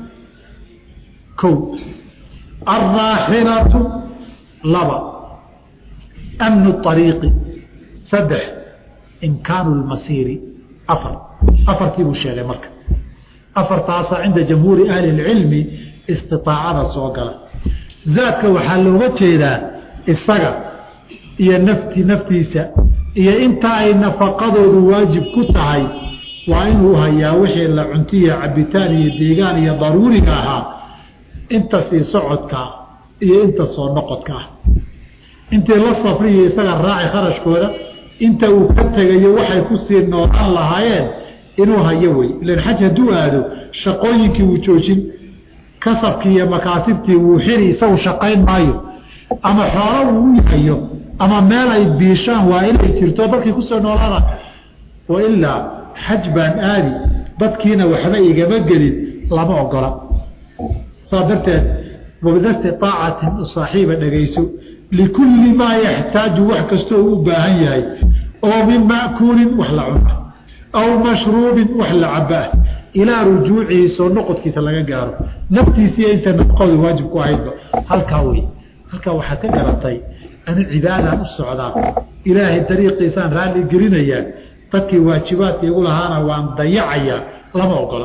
ko alraaxilatu laba amnu ariiqi saddex imkaanu lmasiiri afar afartii buu sheegay marka afartaasaa cinda jamhuuri ahli اlcilmi istiaacada soo gala zaadka waxaa looga jeedaa isaga iyo nafti naftiisa iyo inta ay nafaqadoodu waajib ku tahay waa inuu hayaa wixii la cuntiya cabitaan iyo deegaan iyo daruuriga ahaa inta sii socodka iyo inta soo noqodka ah intii la safriyo isaga raaci kharashkooda inta uu ka tegayo waxay kusii noolaan lahaayeen inuu hayo wey ilan xaj hadduu aado shaqooyinkii wuu joojin kasabkii iyo makaasibtii wuu xiri isagu shaqayn maayo ama xoolo uu hayo ama meel ay biishaan waa inay jirto dadkii kusoo noolaana wailaa xaj baan aadi dadkiina waxba igama gelin lama ogola saa darteed wabdasti aacatin saaxiiba dhegayso likulli maa yaxtaaju wax kastoo u baahan yahay oo min ma'kuulin wax la cuna aw mashruubin wax la cabaa ilaa rujuucihi soo noqodkiisa laga gaaro naftiisiiyo inta nafaqooda waajib ku ahaydba halkaa wey halkaa waxaad ka garatay anu cibaadaan u socdaa ilaahay dariiqiisaan raalli gelinayaa dadkii waajibaadka igu lahaana waan dayacayaa lama ogola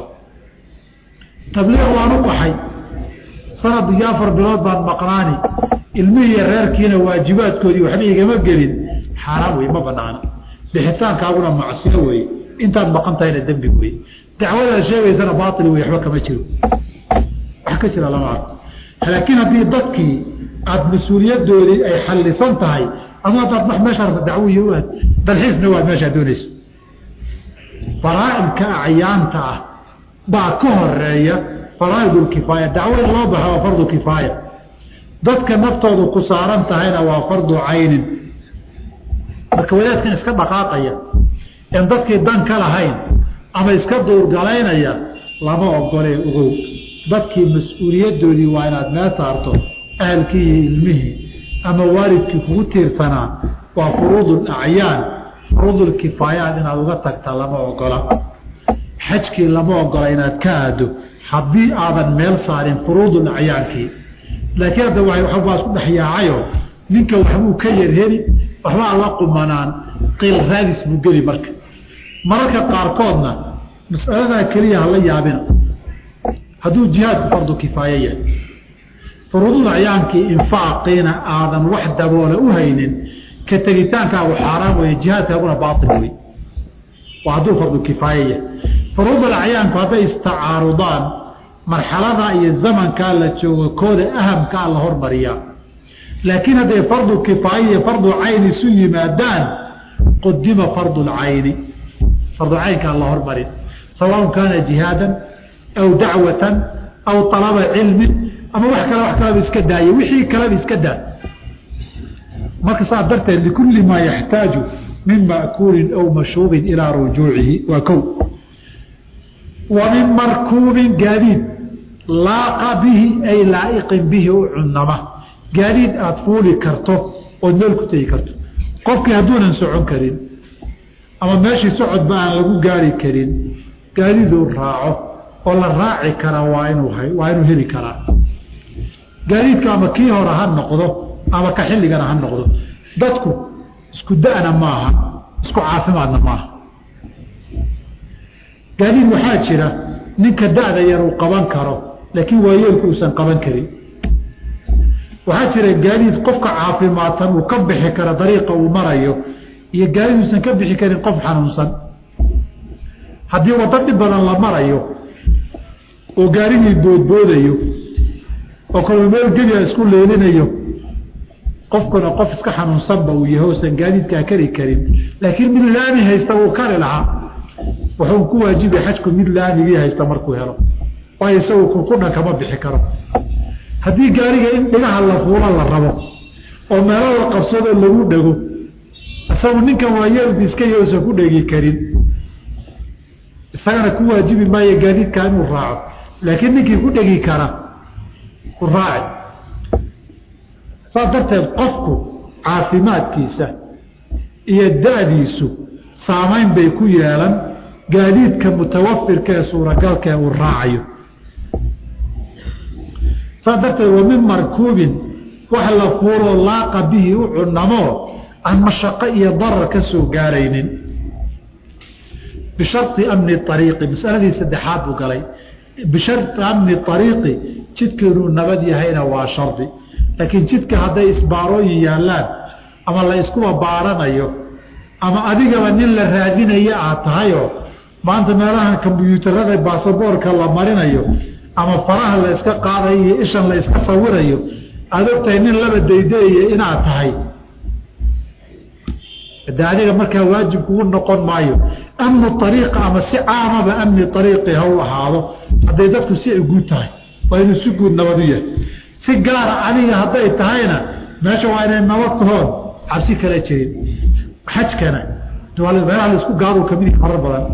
tabliiq waan u baxay sanad iyo afar bilood baan maqnaani ilmihii reerkiina waajibaadkoodii waxba igama gelin xaaraan wey ma banaana bixitaankaaguna macsiyo wey intaad maqan tahayna dembi wey dacwadaad sheegaysana baail wey waxba kama jiro wax ka jira lama arko laakiin haddii dadkii aada mas-uuliyadoodii ay xallisan tahay adu haddaad wax meesha rabta dacwo iyo u aad dalxiisna waad meeshaa doonayso faraa'idka acyaanta ah baa ka horeeya faraaidulkifaaya dacwo in loo baxa waa fardu kifaaya dadka naftoodu ku saaran tahayna waa fardu caynin marka wadaadkan iska dhaqaaqaya en dadkii dan ka lahayn ama iska duurgalaynaya lama ogolee ogow dadkii mas-uuliyadoodii waa inaad mee saarto ahalkii iyo ilmihii ama waalidkii kugu tiirsanaa waa furuudul acyaan furuudulkifaayaat inaad uga tagta lama ogola xajkii lama ogola inaad ka aado haddii aadan meel saarin furuudul acyaankii laakiin hadda waa isku dhexyaacayo ninka waxbuu ka yarheli waxbaa la qumanaan qiil raadis buu geli marka mararka qaarkoodna masaladaa keliya hala yaabina hadduu jihaadku fardu kifaaye yahay furuudul acyaankii infaaqiina aadan wax daboole u haynin ka tegitaankaagu xaaraan weeye jihaadkaaguna baail wey waa hadduu fardu kifaaye yahay furuudul acyaanku hadday istacaarudaan marxalada iyo zamankaa la joogo kooda ahamkaa la hormariyaa laakiin hadday fardu kifaaye iyo fardu cayn isu yimaadaan qudima fardu lcayni fardu caynkaan la hormarin sawaun kaana jihaadan aw dacwatan aw alaba cilmin ama wax kale wax kaleba iska daaye wixii kaleba iska daa marka saas darteed likulli maa yaxtaaju min ma'kuulin aw mashruubin ilaa rujuucihi waa kow wa min markuubin gaadiid laaqa bihi ay laa'iqin bihi u cunama gaadiid aada fuuli karto ood meel ku tegi karto qofkii hadduunan socon karin ama meeshii socodba aan lagu gaari karin gaadiiduu raaco oo la raaci karaa waa inuu waa inuu heli karaa gaadiidka ama kii hore ha noqdo ama ka xilligana ha noqdo dadku isku da'na maaha isku caafimaadna maaha gaadiid waxaa jira ninka da'da yar uu qaban karo laakiin waayeelku uusan qaban karin waxaa jira gaadiid qofka caafimaadsan uu ka bixi karo dariiqa uu marayo iyo gaadiid uusan ka bixi karin qof xanuunsan haddii waddo dhib badan la marayo oo gaarigii boodboodayo oo kaloo meel geliya isku leelinayo qofkuna qof iska xanuunsanba uu yahay uusan gaadiidkaa kari karin laakiin mid laami haysta wuu kari lahaa wuxuu ku waajibi xajku mid laamigii haysta markuu helo waayo isagu kurkudhan kama bixi karo haddii gaariga in dhigaha la fuulo la rabo oo meelo la qabsadoo lagu dhego isagu ninkan waayeelku iska yousan ku dhegi karin isagana ku waajibi maayo gaadiidkaa inuu raaco laakiin ninkii ku dhegi kara ku raaci saas darteed qofku caafimaadkiisa iyo da-diisu saamayn bay ku yeelan gaadiidka mutawafirka ee suuragalka ee uu raacayo saas darteed wa min markuubin wax la fuuloo laaqa bihi u cunamoo aan mashaqo iyo darar ka soo gaaraynin bishari amni ariiqi masaladii saddexaad buu galay bishari amni ariiqi jidka inuu nabad yahayna waa shardi laakiin jidka hadday isbaarooyin yaallaan ama la iskuba baaranayo ama adigaba nin la raadinaya aad tahayoo maanta meelahan kombyuutarada baasaboorka la marinayo ama faraha la iska qaadayo iyo ishan la iska sawirayo aada ogtahay nin laba daydayaya inaad tahay de adiga markaa waajib kugu noqon maayo amnu ariiqa ama si caamaba amni ariiqi ha u ahaado hadday dadku si ay guud tahay waa inuu si guud nabad u yahay si gaara adiga hadday tahayna meesha waa inay nabad tahoon cabsi kala jirin xajkana meelaha laisku gaaduu kamid yahay marar badan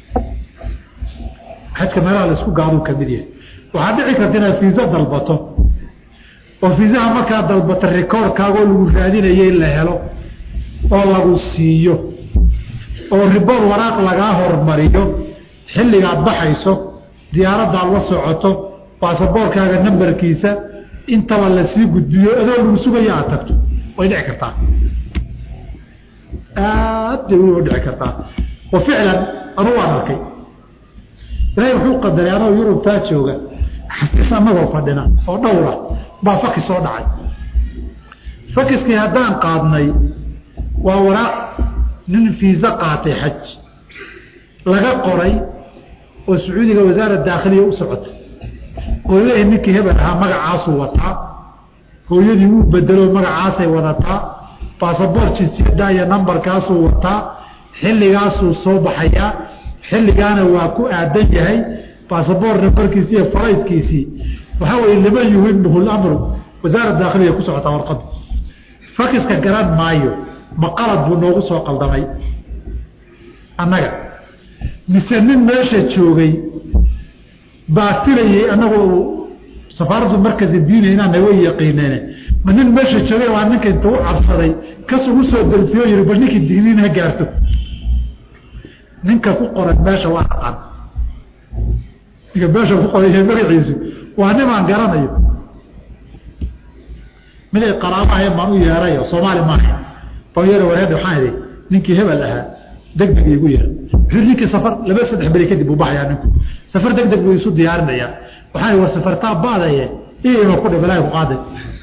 xajka meelaha laisku gaaduu kamid yahay waxaa dhici karta inaad fiisa dalbato oo fiisaha markaa dalbato rikoorkaagoo lagu raadinayay la helo oo lagu siiyo oo ribood waraaq lagaa hormariyo xilligaad baxayso diyaaraddaad la socoto baasaboorkaaga nambarkiisa intaba lasii gudbiyo adoo lagu sugayo aad tagto way dhici kartaa aad bay u dhici kartaa wa ficlan anu waan arkay ilaahay wuxuu qadaray anoo yurubtaa jooga xafiis anagoo fadhina oo dhowra baa faki soo dhacay fakiskii haddaan qaadnay waa waraaq nin fiisa qaatay xaj laga qoray oo sacuudiga wasaara daakhiliya u socotay oo leeyahay ninkii hebel ahaa magacaasuu wataa hooyadii wuu bedelo magacaasay wadataa baasaboor jinsiyada iyo nambarkaasuu wataa xilligaasuu soo baxayaa xilligaana waa ku aadan yahay baasaboor nambarkiisi iyo faraydkiisii waxaa weye liman yuhimhu lamru wasaara daakhiliya ku socotaa warqada fakiska garan maayo ma qalad buu noogu soo qaldamay annaga mise nin meesha joogay baa filayey annagoo safaaraddu markasi diinay inaana way yaqiineen ma nin meesha joogay waa ninka inta u cabsaday kas ugu soo dalfiyo yiri bal ninkii digniin ha gaarto ninka ku qoran meesha waa aqan ninka meesha ku qoran yahay magaciisu waa nimaan garanayo miday qaraabahayn baan u yeerayo soomaali maaha baan yeera wareedha waxaan idhi ninkii hebel ahaa deg deg igu yeer wuxuu ninkii safar laba saddex beri kadib buu baxayaa ninku safar deg deg buu isu diyaarinayaa waxaan idhi war safartaa baadaye iima ku dhib ilaahay ku qaaday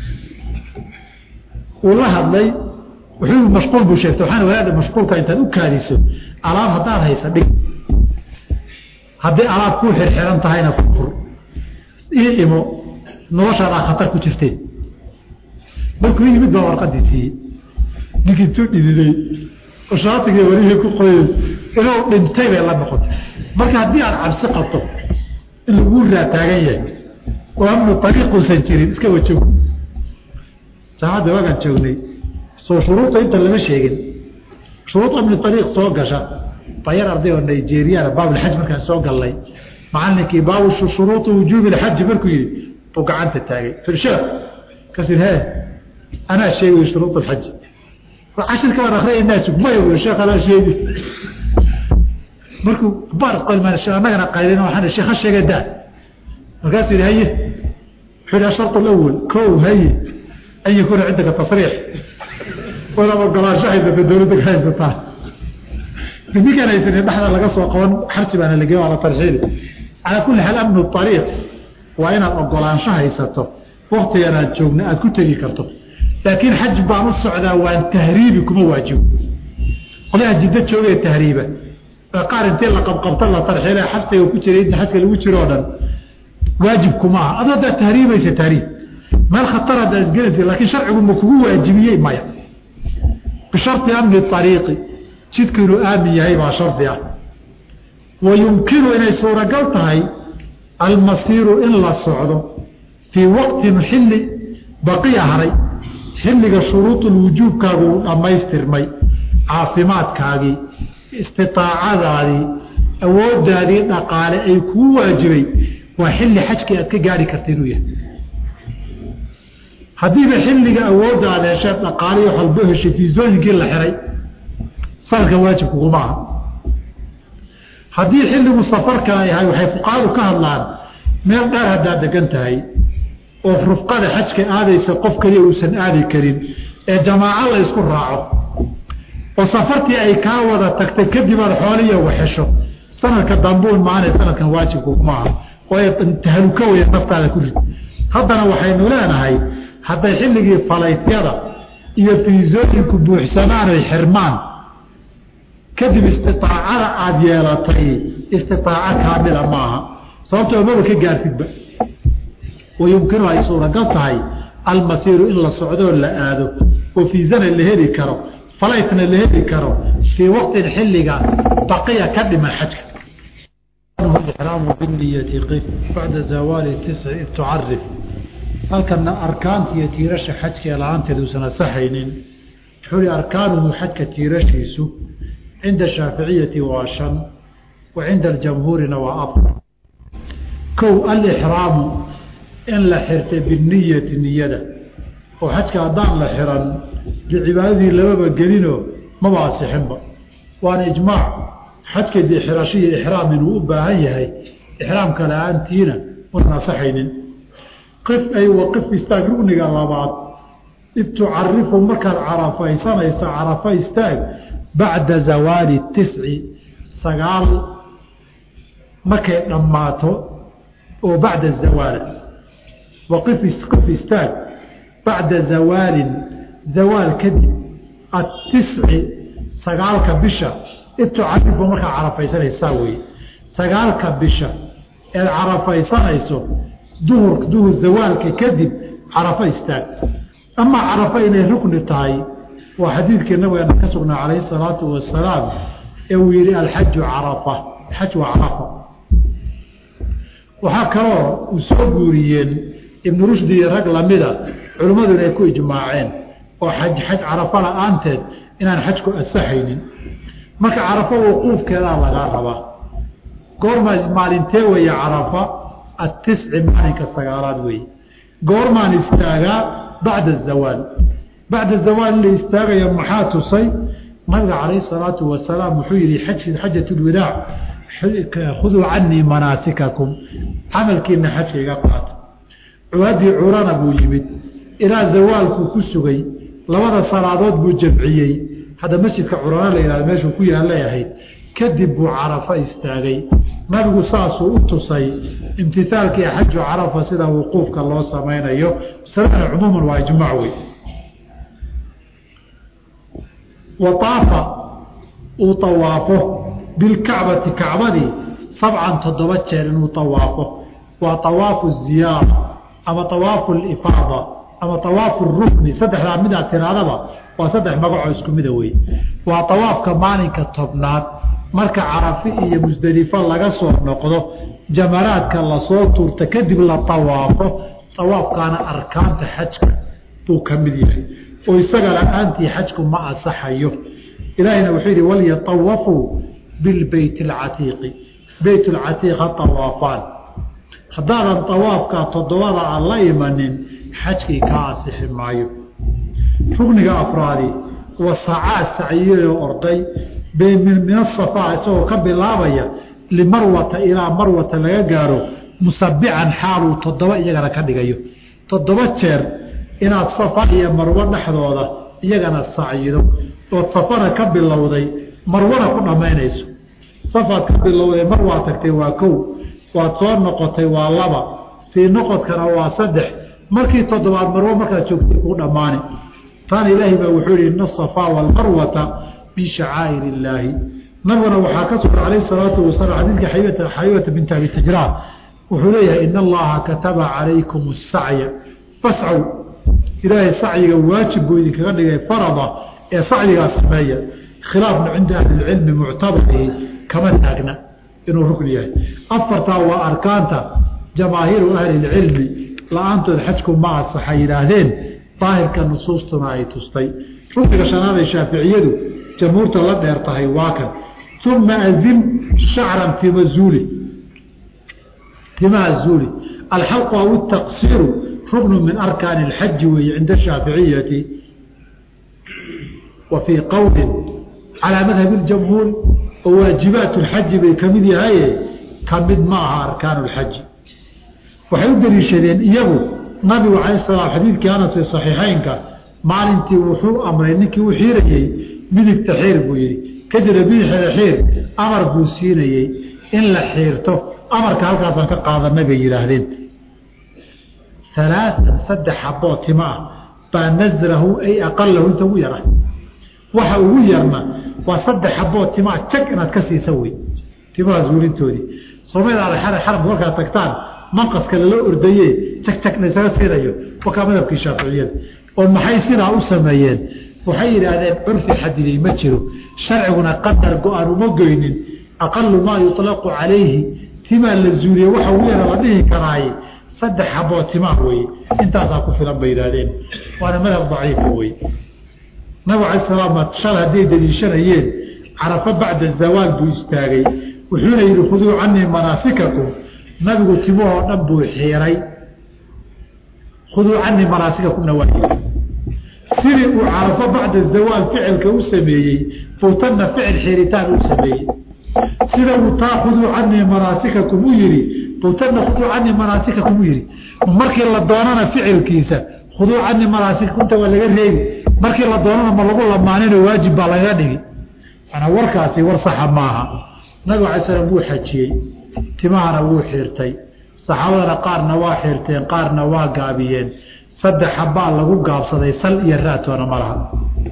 uu la hadlay wuxuu mashquul buu sheegtay waxaan walaadha mashquulka intaad u kaadiso alaab haddaad haysa dhig haddii alaab kuu xirxiran tahayna furfur ii imo noloshaadaa khatar ku jirteen markuu yimid baa warqadii siiyey ninkii tuu dhididay oo shaatigii warihii ku qoyay inuu dhintay bay la noqotay marka haddii aad cabsi qabto in laguu raataagan yahay oo amnu ariiquusan jirin iska wajoog saacadda waagaan joognay soo shuruudta inta lama sheegin shuruud amni ariiq soo gasha bayar arday oo nigeriyana baabulxaj markaan soo gallay macalinkii baabu shuruuطi wujuubi lxaji markuu yihi buu gacanta taagay firsheekh kas he anaa sheegay shuruud lxaji cashirka waan akriyanaa sugmaya ui sheekh anaa sheegi markuu baar qolmaan annagana qaylin waxaan sheekh ha sheega daa markaasuu yihi haye wuxuu yihi ashart alawal ko haye an yakuuna cindaka tasriix wadaad ogolaansho haysata dawladda ka haysataa ninkaan haysanin dhexda laga soo qaban xarsi baana lagey waa la tarxiili calaa kulli xaal amnu ariiq waa inaad ogolaansho haysato waktigan aad joogna aad ku tegi karto laakiin xaj baan u socdaa waan tahriibi kuma waajibo qolaha jiddo joogee tahriiba qaar intii la qabqabta la tarxiile xabsiga ku jiray inta xajka lagu jiro o dhan waajib kuma aha adoo haddaad tahriibaysa tahriib meel khatar haddaa isgelaysa laakiin sharcigu ma kugu waajibiyey maya bisharti amni ariiqi jidku inuu aamin yahay baa shardi ah wa yumkinu inay suuragal tahay almasiiru in la socdo fii waqtin xilli baqiya haray xilliga shuruudulwujuubkaagu uu dhammaystirmay caafimaadkaagii istiaacadaadii awoodaadii dhaqaale ay kuu waajibay waa xilli xajkii aad ka gaari karta inuu yahay haddiiba xilliga awoodda aad hesheed dhaqaaliyo halbo heshay fiisooyinkii la xiray sanadkan waajib kuguma aha haddii xilligu safarka yahay waxay fuqaadu ka hadlaan meel dheer haddaad degan tahay oo rufqada xajka aadaysa qof kaliya uusan aadi karin ee jamaaco la isku raaco oo safartii ay kaa wada tagtay kadib aad xooliya waxesho sanadka dambuun maana sanadkan waajibkuguma aha waayo tahaluka weya naftaada ku rid haddana waxaynu leenahay hadday xilligii falaytyada iyo fiisooyinku buuxsamaanay xirmaan kadib istiaacada aada yeelatay istiaaco kaamila maaha sababtoo maba ka gaartidba wayumkinu ay suuragal tahay almasiiru in la socdoo la aado oo fiisana la heli karo falaytna la heli karo fii waqtin xilliga baqiya ka dhiman xajka raamu biniyati qif bacda zawaali tisci tucarif halkana arkaanta iyo tiirasha xajka ee la-aanteed uusan asaxaynin wuxuu hi arkaanuhu xajka tiirashiisu cinda shaaficiyati waa shan wa cinda aljamhuurina waa afar kow alixraamu in la xirtay biniyati niyada oo xajka haddaan la xiran dee cibaadadii lamaba gelinoo maba asixinba waana ijmaac xajka dee xirasho iyo ixraam inuu u baahan yahay ixraamka la-aantiina unan asaxaynin qif ay waqif istaag rugniga labaad id tucarifu markaad carafaysanaysa carafa istaag bacda zawaali tisci sagaal markay dhammaato oo bacda zawaal waqif qif istaag bacda zawaalin zawaal kadib atisci sagaalka bisha id tucarifu markaad carafaysanaysaa weye sagaalka bisha eed carafaysanayso duhur duhur zawaalka kadib carafo istaag amaa carafo inay rukni tahay waa xadiidkii nabigeena ka sugnaa calayhi salaatu wasalaam ee uu yihi alxaju carafa xaj waa carafa waxaa kaloo uu soo guuriyeen ibnu rushdi iyo rag lamida culimmadu inay ku ijmaaceen oo xaj xaj carafo la-aanteed inaan xajku asaxaynin marka carafo wuquufkeedaa lagaa rabaa goorma maalintee weeye carafa atisci maalinka sagaalaad weeye goormaan istaagaa bacda azawaal bacda zawaal in la istaagayo maxaa tusay nabiga calayhi salaatu wasalaam wuxuu yihi xajat lwadaac khuduu canii manaasikakum camalkiina xajka iga qaata cuwadii curana buu yimid ilaa zawaalkuu ku sugay labada salaadood buu jamciyey hadda masjidka curana la yihahdo meeshuu ku yaallay ahayd kadib buu carafo istaagay nabigu saasuu u tusay imtihaalkii xaju carafa sida wuquufka loo samaynayo masaladana cumuuman waa ijmaac wey waaafa uu awaafo bilkacbati kacbadii sabcan toddoba jeer inuu awaafo waa awaafu ziyaara ama awaafu lifaada ama awaafu rukni saddexdaa midaad tiraadaba waa saddex magacoo isku mida wey waa awaafka maalinka tobnaad marka carafi iyo musdelifo laga soo noqdo jamaraadka lasoo tuurta kadib la awaafo awaafkaana arkaanta xajka buu ka mid yahay oo isaga la-aantii xajku ma asaxayo ilaahayna wuxuu yidhi walyatawafuu bilbeyt alcatiiqi beyt lcatiiq ha awaafaan haddaadan awaafkaa toddobada aan la imanin xajkii kaa asixi maayo rugniga afraadi wasacaa saciyadoo orday min asafaa isagoo ka bilaabaya limarwata ilaa marwata laga gaaro musabican xaaluu toddoba iyagana ka dhigayo toddoba jeer inaad safa iyo marwo dhexdooda iyagana sacyido ood safana ka bilowday marwana ku dhammaynayso safaad ka bilowday mar waa tagtay waa kow waad soo noqotay waa laba sii noqodkana waa saddex markii toddobaad marwo markaad joogtay kuu dhammaani taana ilaahay baa wuxuu yihi ina asafaa waalmarwata min shacaa'ir illaahi nabiguna waxaa ka sugan calayh salaatu wasalaam xadiidka xaybata binti abi tajraan wuxuu leeyahay in allaha kataba calaykum asacya fascow ilaahay sacyiga waajib buu idinkaga dhigay farada ee sacyigaa sameeya khilaafna cinda ahlilcilmi muctabarihi kama taagna inuu rukn yahay afartaa waa arkaanta jamaahiiru ahlilcilmi la-aantood xajku ma asaxa yidhaahdeen daahirka nusuustuna ay tustay rukniga shanaad ee shaaficiyadu jamhuurta la dheer tahay waa kan uma azim shacran tima zuuli timaha zuuli alxalqu aw taqsiiru ruknu min arkaani اlxaji weeye cinda shaaficiyati wa fii qowli calaa madhabi اljamhuuri oo waajibaat اlxaji bay ka mid yahaye ka mid ma aha arkaan اlxaji waxay u daliishadeen iyagu nabigu cala salaam xadiidkii anas ee saxiixeynka maalintii wuxuu amray ninkii u xiirayey midigta xiir buu yihi kadibna bidixda xiir amar buu siinayey in la xiirto amarka halkaasaan ka qaadanay bay yidhaahdeen alaaan saddex xaboo tima ah baa nasrahu ay aqalahu inta ugu yara waxa ugu yarna waa saddex xaboo timaa jag inaad ka siisa wey timahaas wulintoodii soomaliada xara xaramka markaad tagtaan manqaska lala ordaye jag jag laysaga siinayo wakaa madhabkii shaaficiyada oo maxay sidaa u sameeyeen waxay yidhaahdeen curfi xadiday ma jiro sharciguna qadar go-aan uma goynin aqalu maa yuطlaqu calayhi timaa la zuuliye waxa ugu yara la dhihi karaaye saddex xaboo timaa weye intaasaa ku filan bay yidhahdeen waana madhab daciifa wey nabig alay salaam shal hadday daliishanayeen carafo bacda zawaal buu istaagay wuxuuna yidhi khuduu canii manaasikakum nabigu timahoo dhan buu xiiray khuduu canii manaasikakumna waa sidii uu carafo bacda zawaal ficilka u sameeyey buu tanna ficil xiiritaan u sameeyey sida uu taa khuduu canii manaasikakum u yihi buu tanna khuduu canii manaasikakum u yihi markii la doonana ficilkiisa khuduu canii manaasikakumta waa laga reebi markii la doonana ma lagu lamaanino waajib baa lagaga dhigi manaa warkaasi war saxa maaha nabig alay slam wuu xajiyey timahana wuu xiirtay saxaabadana qaarna waa xiirteen qaarna waa gaabiyeen saddex xabaa lagu gaabsaday sal iyo raatoona ma laha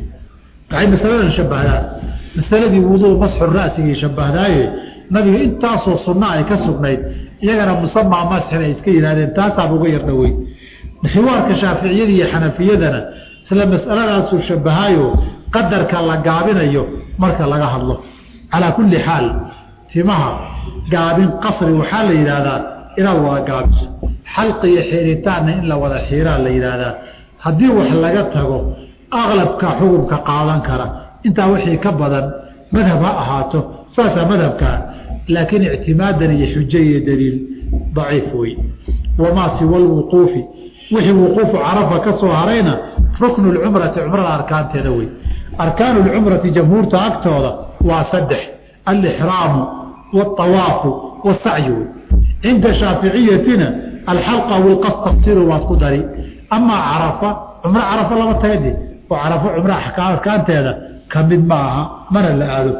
waxay masaladan shabahdaan masaladii wuduu masxu ra'sigii shabahdaaye nabiga intaasoo sunna ay ka sugnayd iyagana musamaa masxin ay iska yidhahdeen taasaaba uga yar dhowey xiwaarka shaaficiyada iyo xanafiyadana isla masaladaasuu shabahaayo qadarka la gaabinayo marka laga hadlo calaa kulli xaal timaha gaabin qasri waxaa la yidhaahdaa inaad wada gaabiso xalqi iyo xiiritaanna in la wada xiiraa la yidhaahdaa haddii wax laga tago aqlabka xukunka qaadan kara intaa wixii ka badan madhab ha ahaato saasaa madhabkaa laakiin ictimaadan iyo xujo iyo daliil daciif wey wamaa siwa lwuquufi wixii wuquufu carafa ka soo harayna ruknu lcumrati cumrada arkaanteeda wey arkaanu lcumrati jamhuurta agtooda waa saddex alixraamu wاطawaafu wاsacyu wey cinda shaaficiyatina alxalqa wilqas tafsiru waad ku dari amaa carafa cumro carafa lama tagade oo carafo cumro arkaanteeda ka mid ma aha mana la aado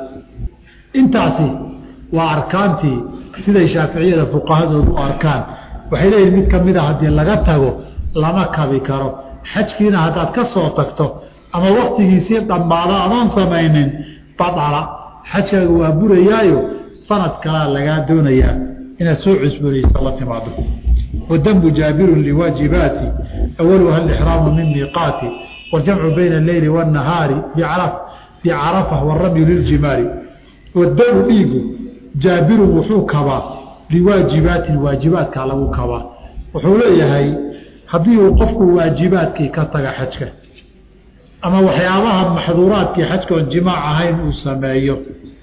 intaasi waa arkaantii siday shaaficiyada fuqahadoodu u arkaan waxay leeyihin mid kamida haddii laga tago lama kabi karo xajkiina haddaad ka soo tagto ama waktigiisii dhammaado adoon samaynin badala xajkaaga waa burayaayo sanad kalaa lagaa doonayaa inaad soo cusboonaysa la timaado wadambu jaabirun liwaajibaati awaluha alixraamu min miiqaati waljamcu bayna alleyli waannahaari bicarafa waramyu liljimaari wadamu dhiigu jaabirun wuxuu kabaa liwaajibaatin waajibaadkaa lagu kabaa wuxuu leeyahay haddii uu qofku waajibaadkii ka taga xajka ama waxyaabaha maxduuraadkii xajkaoon jimaac ahayn uu sameeyo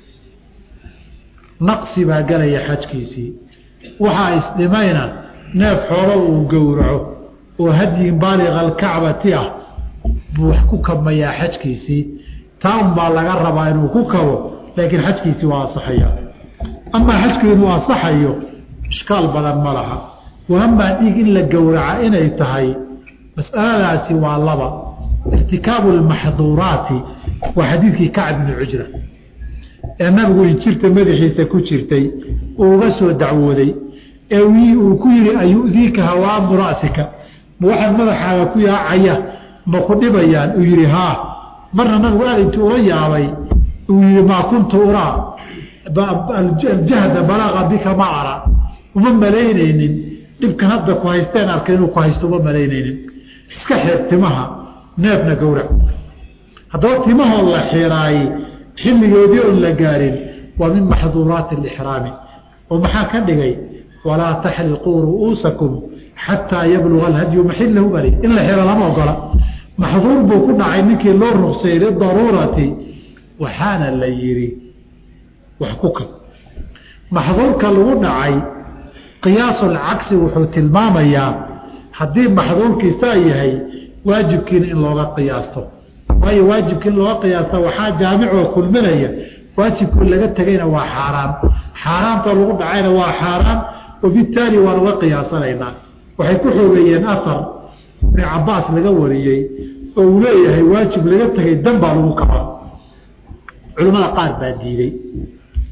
naqsi baa gelaya xajkiisii waxaa isdhimayna neef xoolo uu gowraco oo hadyin baaliqa alkacbati ah buu wax ku kabmayaa xajkiisii taa un baa laga rabaa inuu ku kabo laakiin xajkiisii waa asaxaya amaa xajku inuu asaxayo ishkaal badan ma laha wa amaa dhiig in la gowraca inay tahay mas'aladaasi waa laba irtikaabu lmaxduuraati waa xadiidkii kacb bni cujra ee nabigu injirta madaxiisa ku jirtay uu uga soo dacwooday ee uu ku yihi ayu'diika hawaamu ra'sika ma waxaan madaxaaga ku yaacaya ma ku dhibayaan uu yihi haa marna nabigu aad intuu ula yaabay uu yihi maa kuntu uraa aljahda balaaqa bika ma ara uma malaynaynin dhibkan hadda ku haysteen arkay inuu ku haysto uma malaynaynin iska xeer timaha neefna gowrac haddaba timahoo la xiraayey xilligoodii oon la gaarin waa min maxduuraati alixraami oo maxaa ka dhigay walaa taxliquu ru'uusakum xataa yabluga alhadyu maxillahu bali in la xiro lama ogola maxduur buu ku dhacay ninkii loo ruqsayay lidaruurati waxaana la yidhi wax ku kab maxduurka lagu dhacay qiyaasulcagsi wuxuu tilmaamayaa haddii maxduurkii saa yahay waajibkiina in looga qiyaasto waayo waajibka in looga qiyaasta waxaa jaamicoo kulminaya waajibkii laga tegayna waa xaaraan xaaraantoo lagu dhacayna waa xaaraan wabitaali waan uga qiyaasanaynaa waxay ku xoogeeyeen afar ibni cabaas laga wariyey oo uu leeyahay waajib laga tegay dan baa lagu kabaa culimmada qaar baa diiday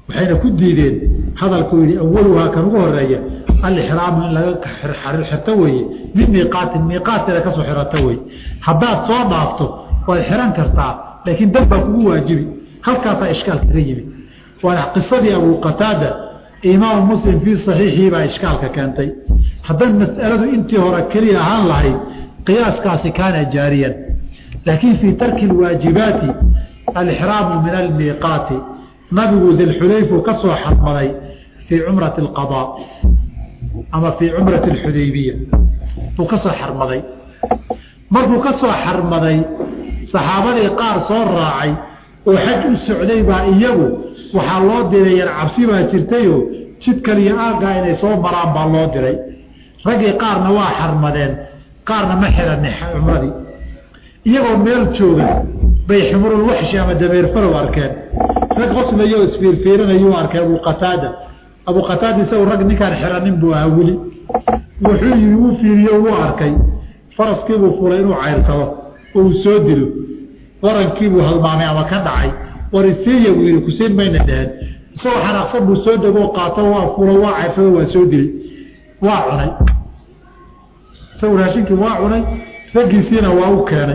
waxayna ku diideen hadalku yihi awaluhaa kan ugu horeeya alixraamu in laga xirto weeye min miiqaatin miiqaatkeeda kasoo xirato wey haddaad soo dhaafto waad xiran kartaa laakiin dab baa kugu waajibi halkaasaa ishkaal kaga yimid waana qisadii abu qataada imaamu muslim fii saxiixii baa ishkaalka keentay hadday mas'aladu intii hore keliya ahaan lahayd qiyaaskaasi kaana jaariyan laakiin fii tarki lwaajibaati alixraamu min almiiqaati nabigu dilxulayfu ka soo xarmaday fii cumrati alqadaa ama fii cumrati alxudaybiya buu ka soo xarmaday markuu ka soo xarmaday saxaabadii qaar soo raacay oo xaj u socday baa iyagu waxaa loo diray yar cabsi baa jirtayoo jid kaliyo aaggaa inay soo maraan baa loo diray raggii qaarna waa xarmadeen qaarna ma xiran cumradii iyagoo meel jooga bay ximrulwaxshi ama dameerfarow arkeen rag qoslayo isfiirfiirinayuu arkay abu qataada abu qataada isagu rag ninkaan xiranin buu ahaa weli wuxuu yii wuu fiiriyo wuu arkay faraskiibuu fulay inuu cayrsado oo uu soo dilo warankiibuu halmaamay ama ka dhacay warisiiya buu yihi kusiin mayna dheheen isagoo xanaaqsan buu soo degoo qaato waa fulo waa cayrsado waa soo dilay waa cunay isagu raashinkii waa cunay raggiisiina waa u keenay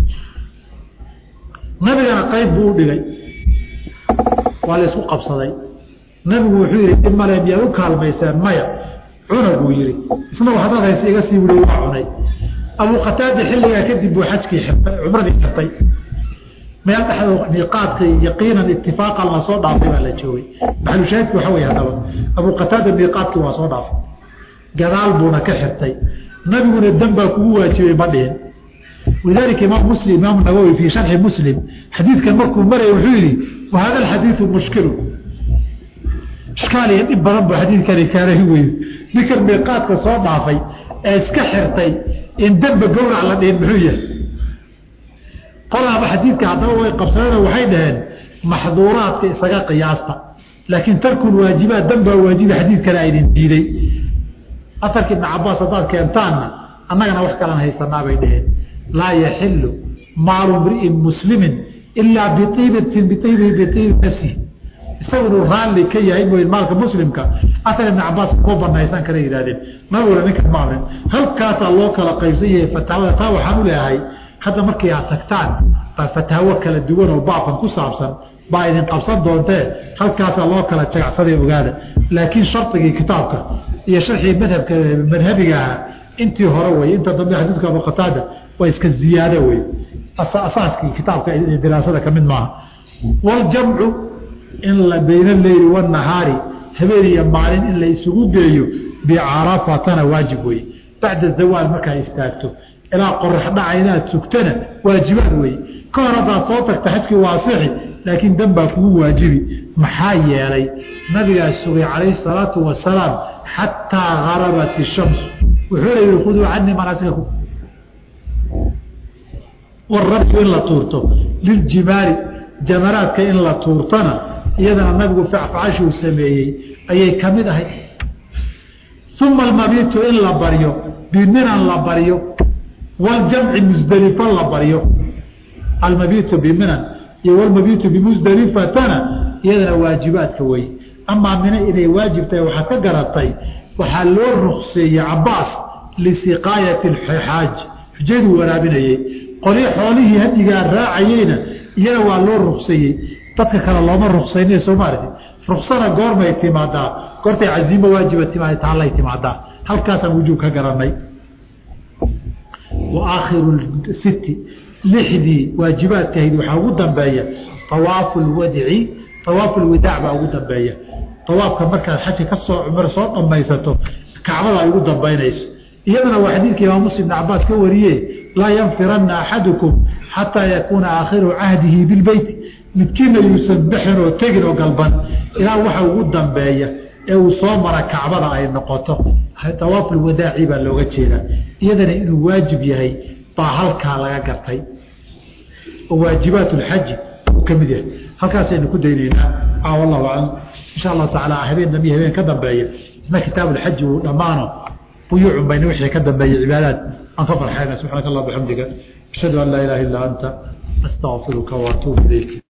nabigana qayb buu u dhigay waa la isku qabsaday nabigu wuxuu yihi dib male miyaad u kaalmayseen maya cuna buu yihi isna waxdaad hayse iga sii wuli waa cunay abu qataada xilligaa kadib buu xajkii xirtay cumradii xirtay meel dhexdo miiqaadkii yaqiinan itifaaqan la soo dhaafay baa la joogay maxalushaahidku waxa wey haddaba abu qataada miiqaadkii waa soo dhaafay gadaal buuna ka xirtay nabiguna dan baa kugu waajibay ma dhihin walidaalika imaam muslim imaam nawowi fii sharxi muslim xadiidkan markuu maraya wuxuu yihi wa hada alxadiidu mushkilu ishkaal iyo dhib badan buu xadiidkani kaanahi weyn ninkan miiqaadka soo dhaafay ee iska xirtay in demba gowrac la dhihin muxuu yahay qolaaba xadiidka haddaba way qabsadeen waxay dhaheen maxduuraadka isaga qiyaasta laakiin tarkul waajibaat danbaa waajiba xadiidkana aydin diiday aarka ibn cabaas haddaad keentaanna annagana wax kalan haysanaa bay dhaheen laa yaxilu maalu mri'in muslimin ilaa biiibatin biibi biibi nafsihi isagu inuu raalli ka yahay mooy maalka muslimka aar ibn cabaas koo banaysan kala yihahdeen nabiguna ninkan ma amrin halkaasaa loo kala qaybsan yahay fataawada taa waxaan u leeyahay hadda markii aad tagtaan baa fataawo kala duwan oo baabkan ku saabsan baa idin qabsan doontee halkaasaa loo kala jagacsaday ogaada laakiin shardigii kitaabka iyo sharxii madhabka madhabiga ahaa intii hore wey inta dambe xadiidka abu qataada waa iska ziyaado wey asaaskii kitaabka diraasada kamid maaha waljamcu in la bayna leyli wanahaari habeen iyo maalin in la isugu geeyo bicarafatana waajib wey bacda zawaal markaa istaagto ilaa qorax dhaca inaad sugtana waajibaad wey ka hor haddaad soo tagta xajkii waasixi laakiin dan baa kugu waajibi maxaa yeelay nabigaa sugay calayhi salaatu wasalaam xataa garabat ishamsu wuxuuna yihi khuduu canii manaasikakum warabku in la tuurto liljimaali jamaraadka in la tuurtana iyadana nabigu facfacashuu sameeyey ayay ka mid ahay uma almabiitu in la baryo biminan la baryo waljamci musdelifo la baryo almabiitu biminan iyo walmabiitu bimusdelifatana iyadana waajibaadka wey amaa mina inay waajib tahay waxaad ka garatay waxaa loo rukseeyey cabaas lisiqaayati xaaj xujaduu waraabinayey qoli xoolihii hadigaa raacayeyna iyana waa loo rukseeyey dadka kale looma ruksayna soomaalia ruksana goormay timaadaa goortay casiimo waajiba timaad taallay timaadaa halkaasaan wujuub ka garanay wa aakhiru siti lixdii waajibaadkahayd waxaa ugu dambeeya awaafu lwadci awaafu lwidaac baa ugu dambeeya awaafka markaad xajka kasoo cumr soo dhamaysato kacbada ay ugu dambaynayso iyadana waa xadiidka imaam muslim ibn cabaas ka wariye laa yanfirana axadukum xataa yakuuna aakhiru cahdihi bilbeyti midkiina yuusan bixin oo tegin oo galban ilaa waxa ugu dambeeya ee uu soo mara kacbada ay noqoto awaafu lwadaaci baa looga jeedaa iyadana inuu waajib yahay baa halkaa laga gartay oo waajibaat lxaji uu ka mid yahay halkaasaynu ku daynaynaa wallahu aclam insha allahu tacaala habeen dambiyo habeen ka dambeeya isna kitaabu lxaji uu dhammaano buyuucun bayna wixii ka dambeeyey cibaadaad aan ka farxayna subxaanaka allah bixamdiga ashhadu an laa ilaha illa anta astaqfiruka waatuubu ilayk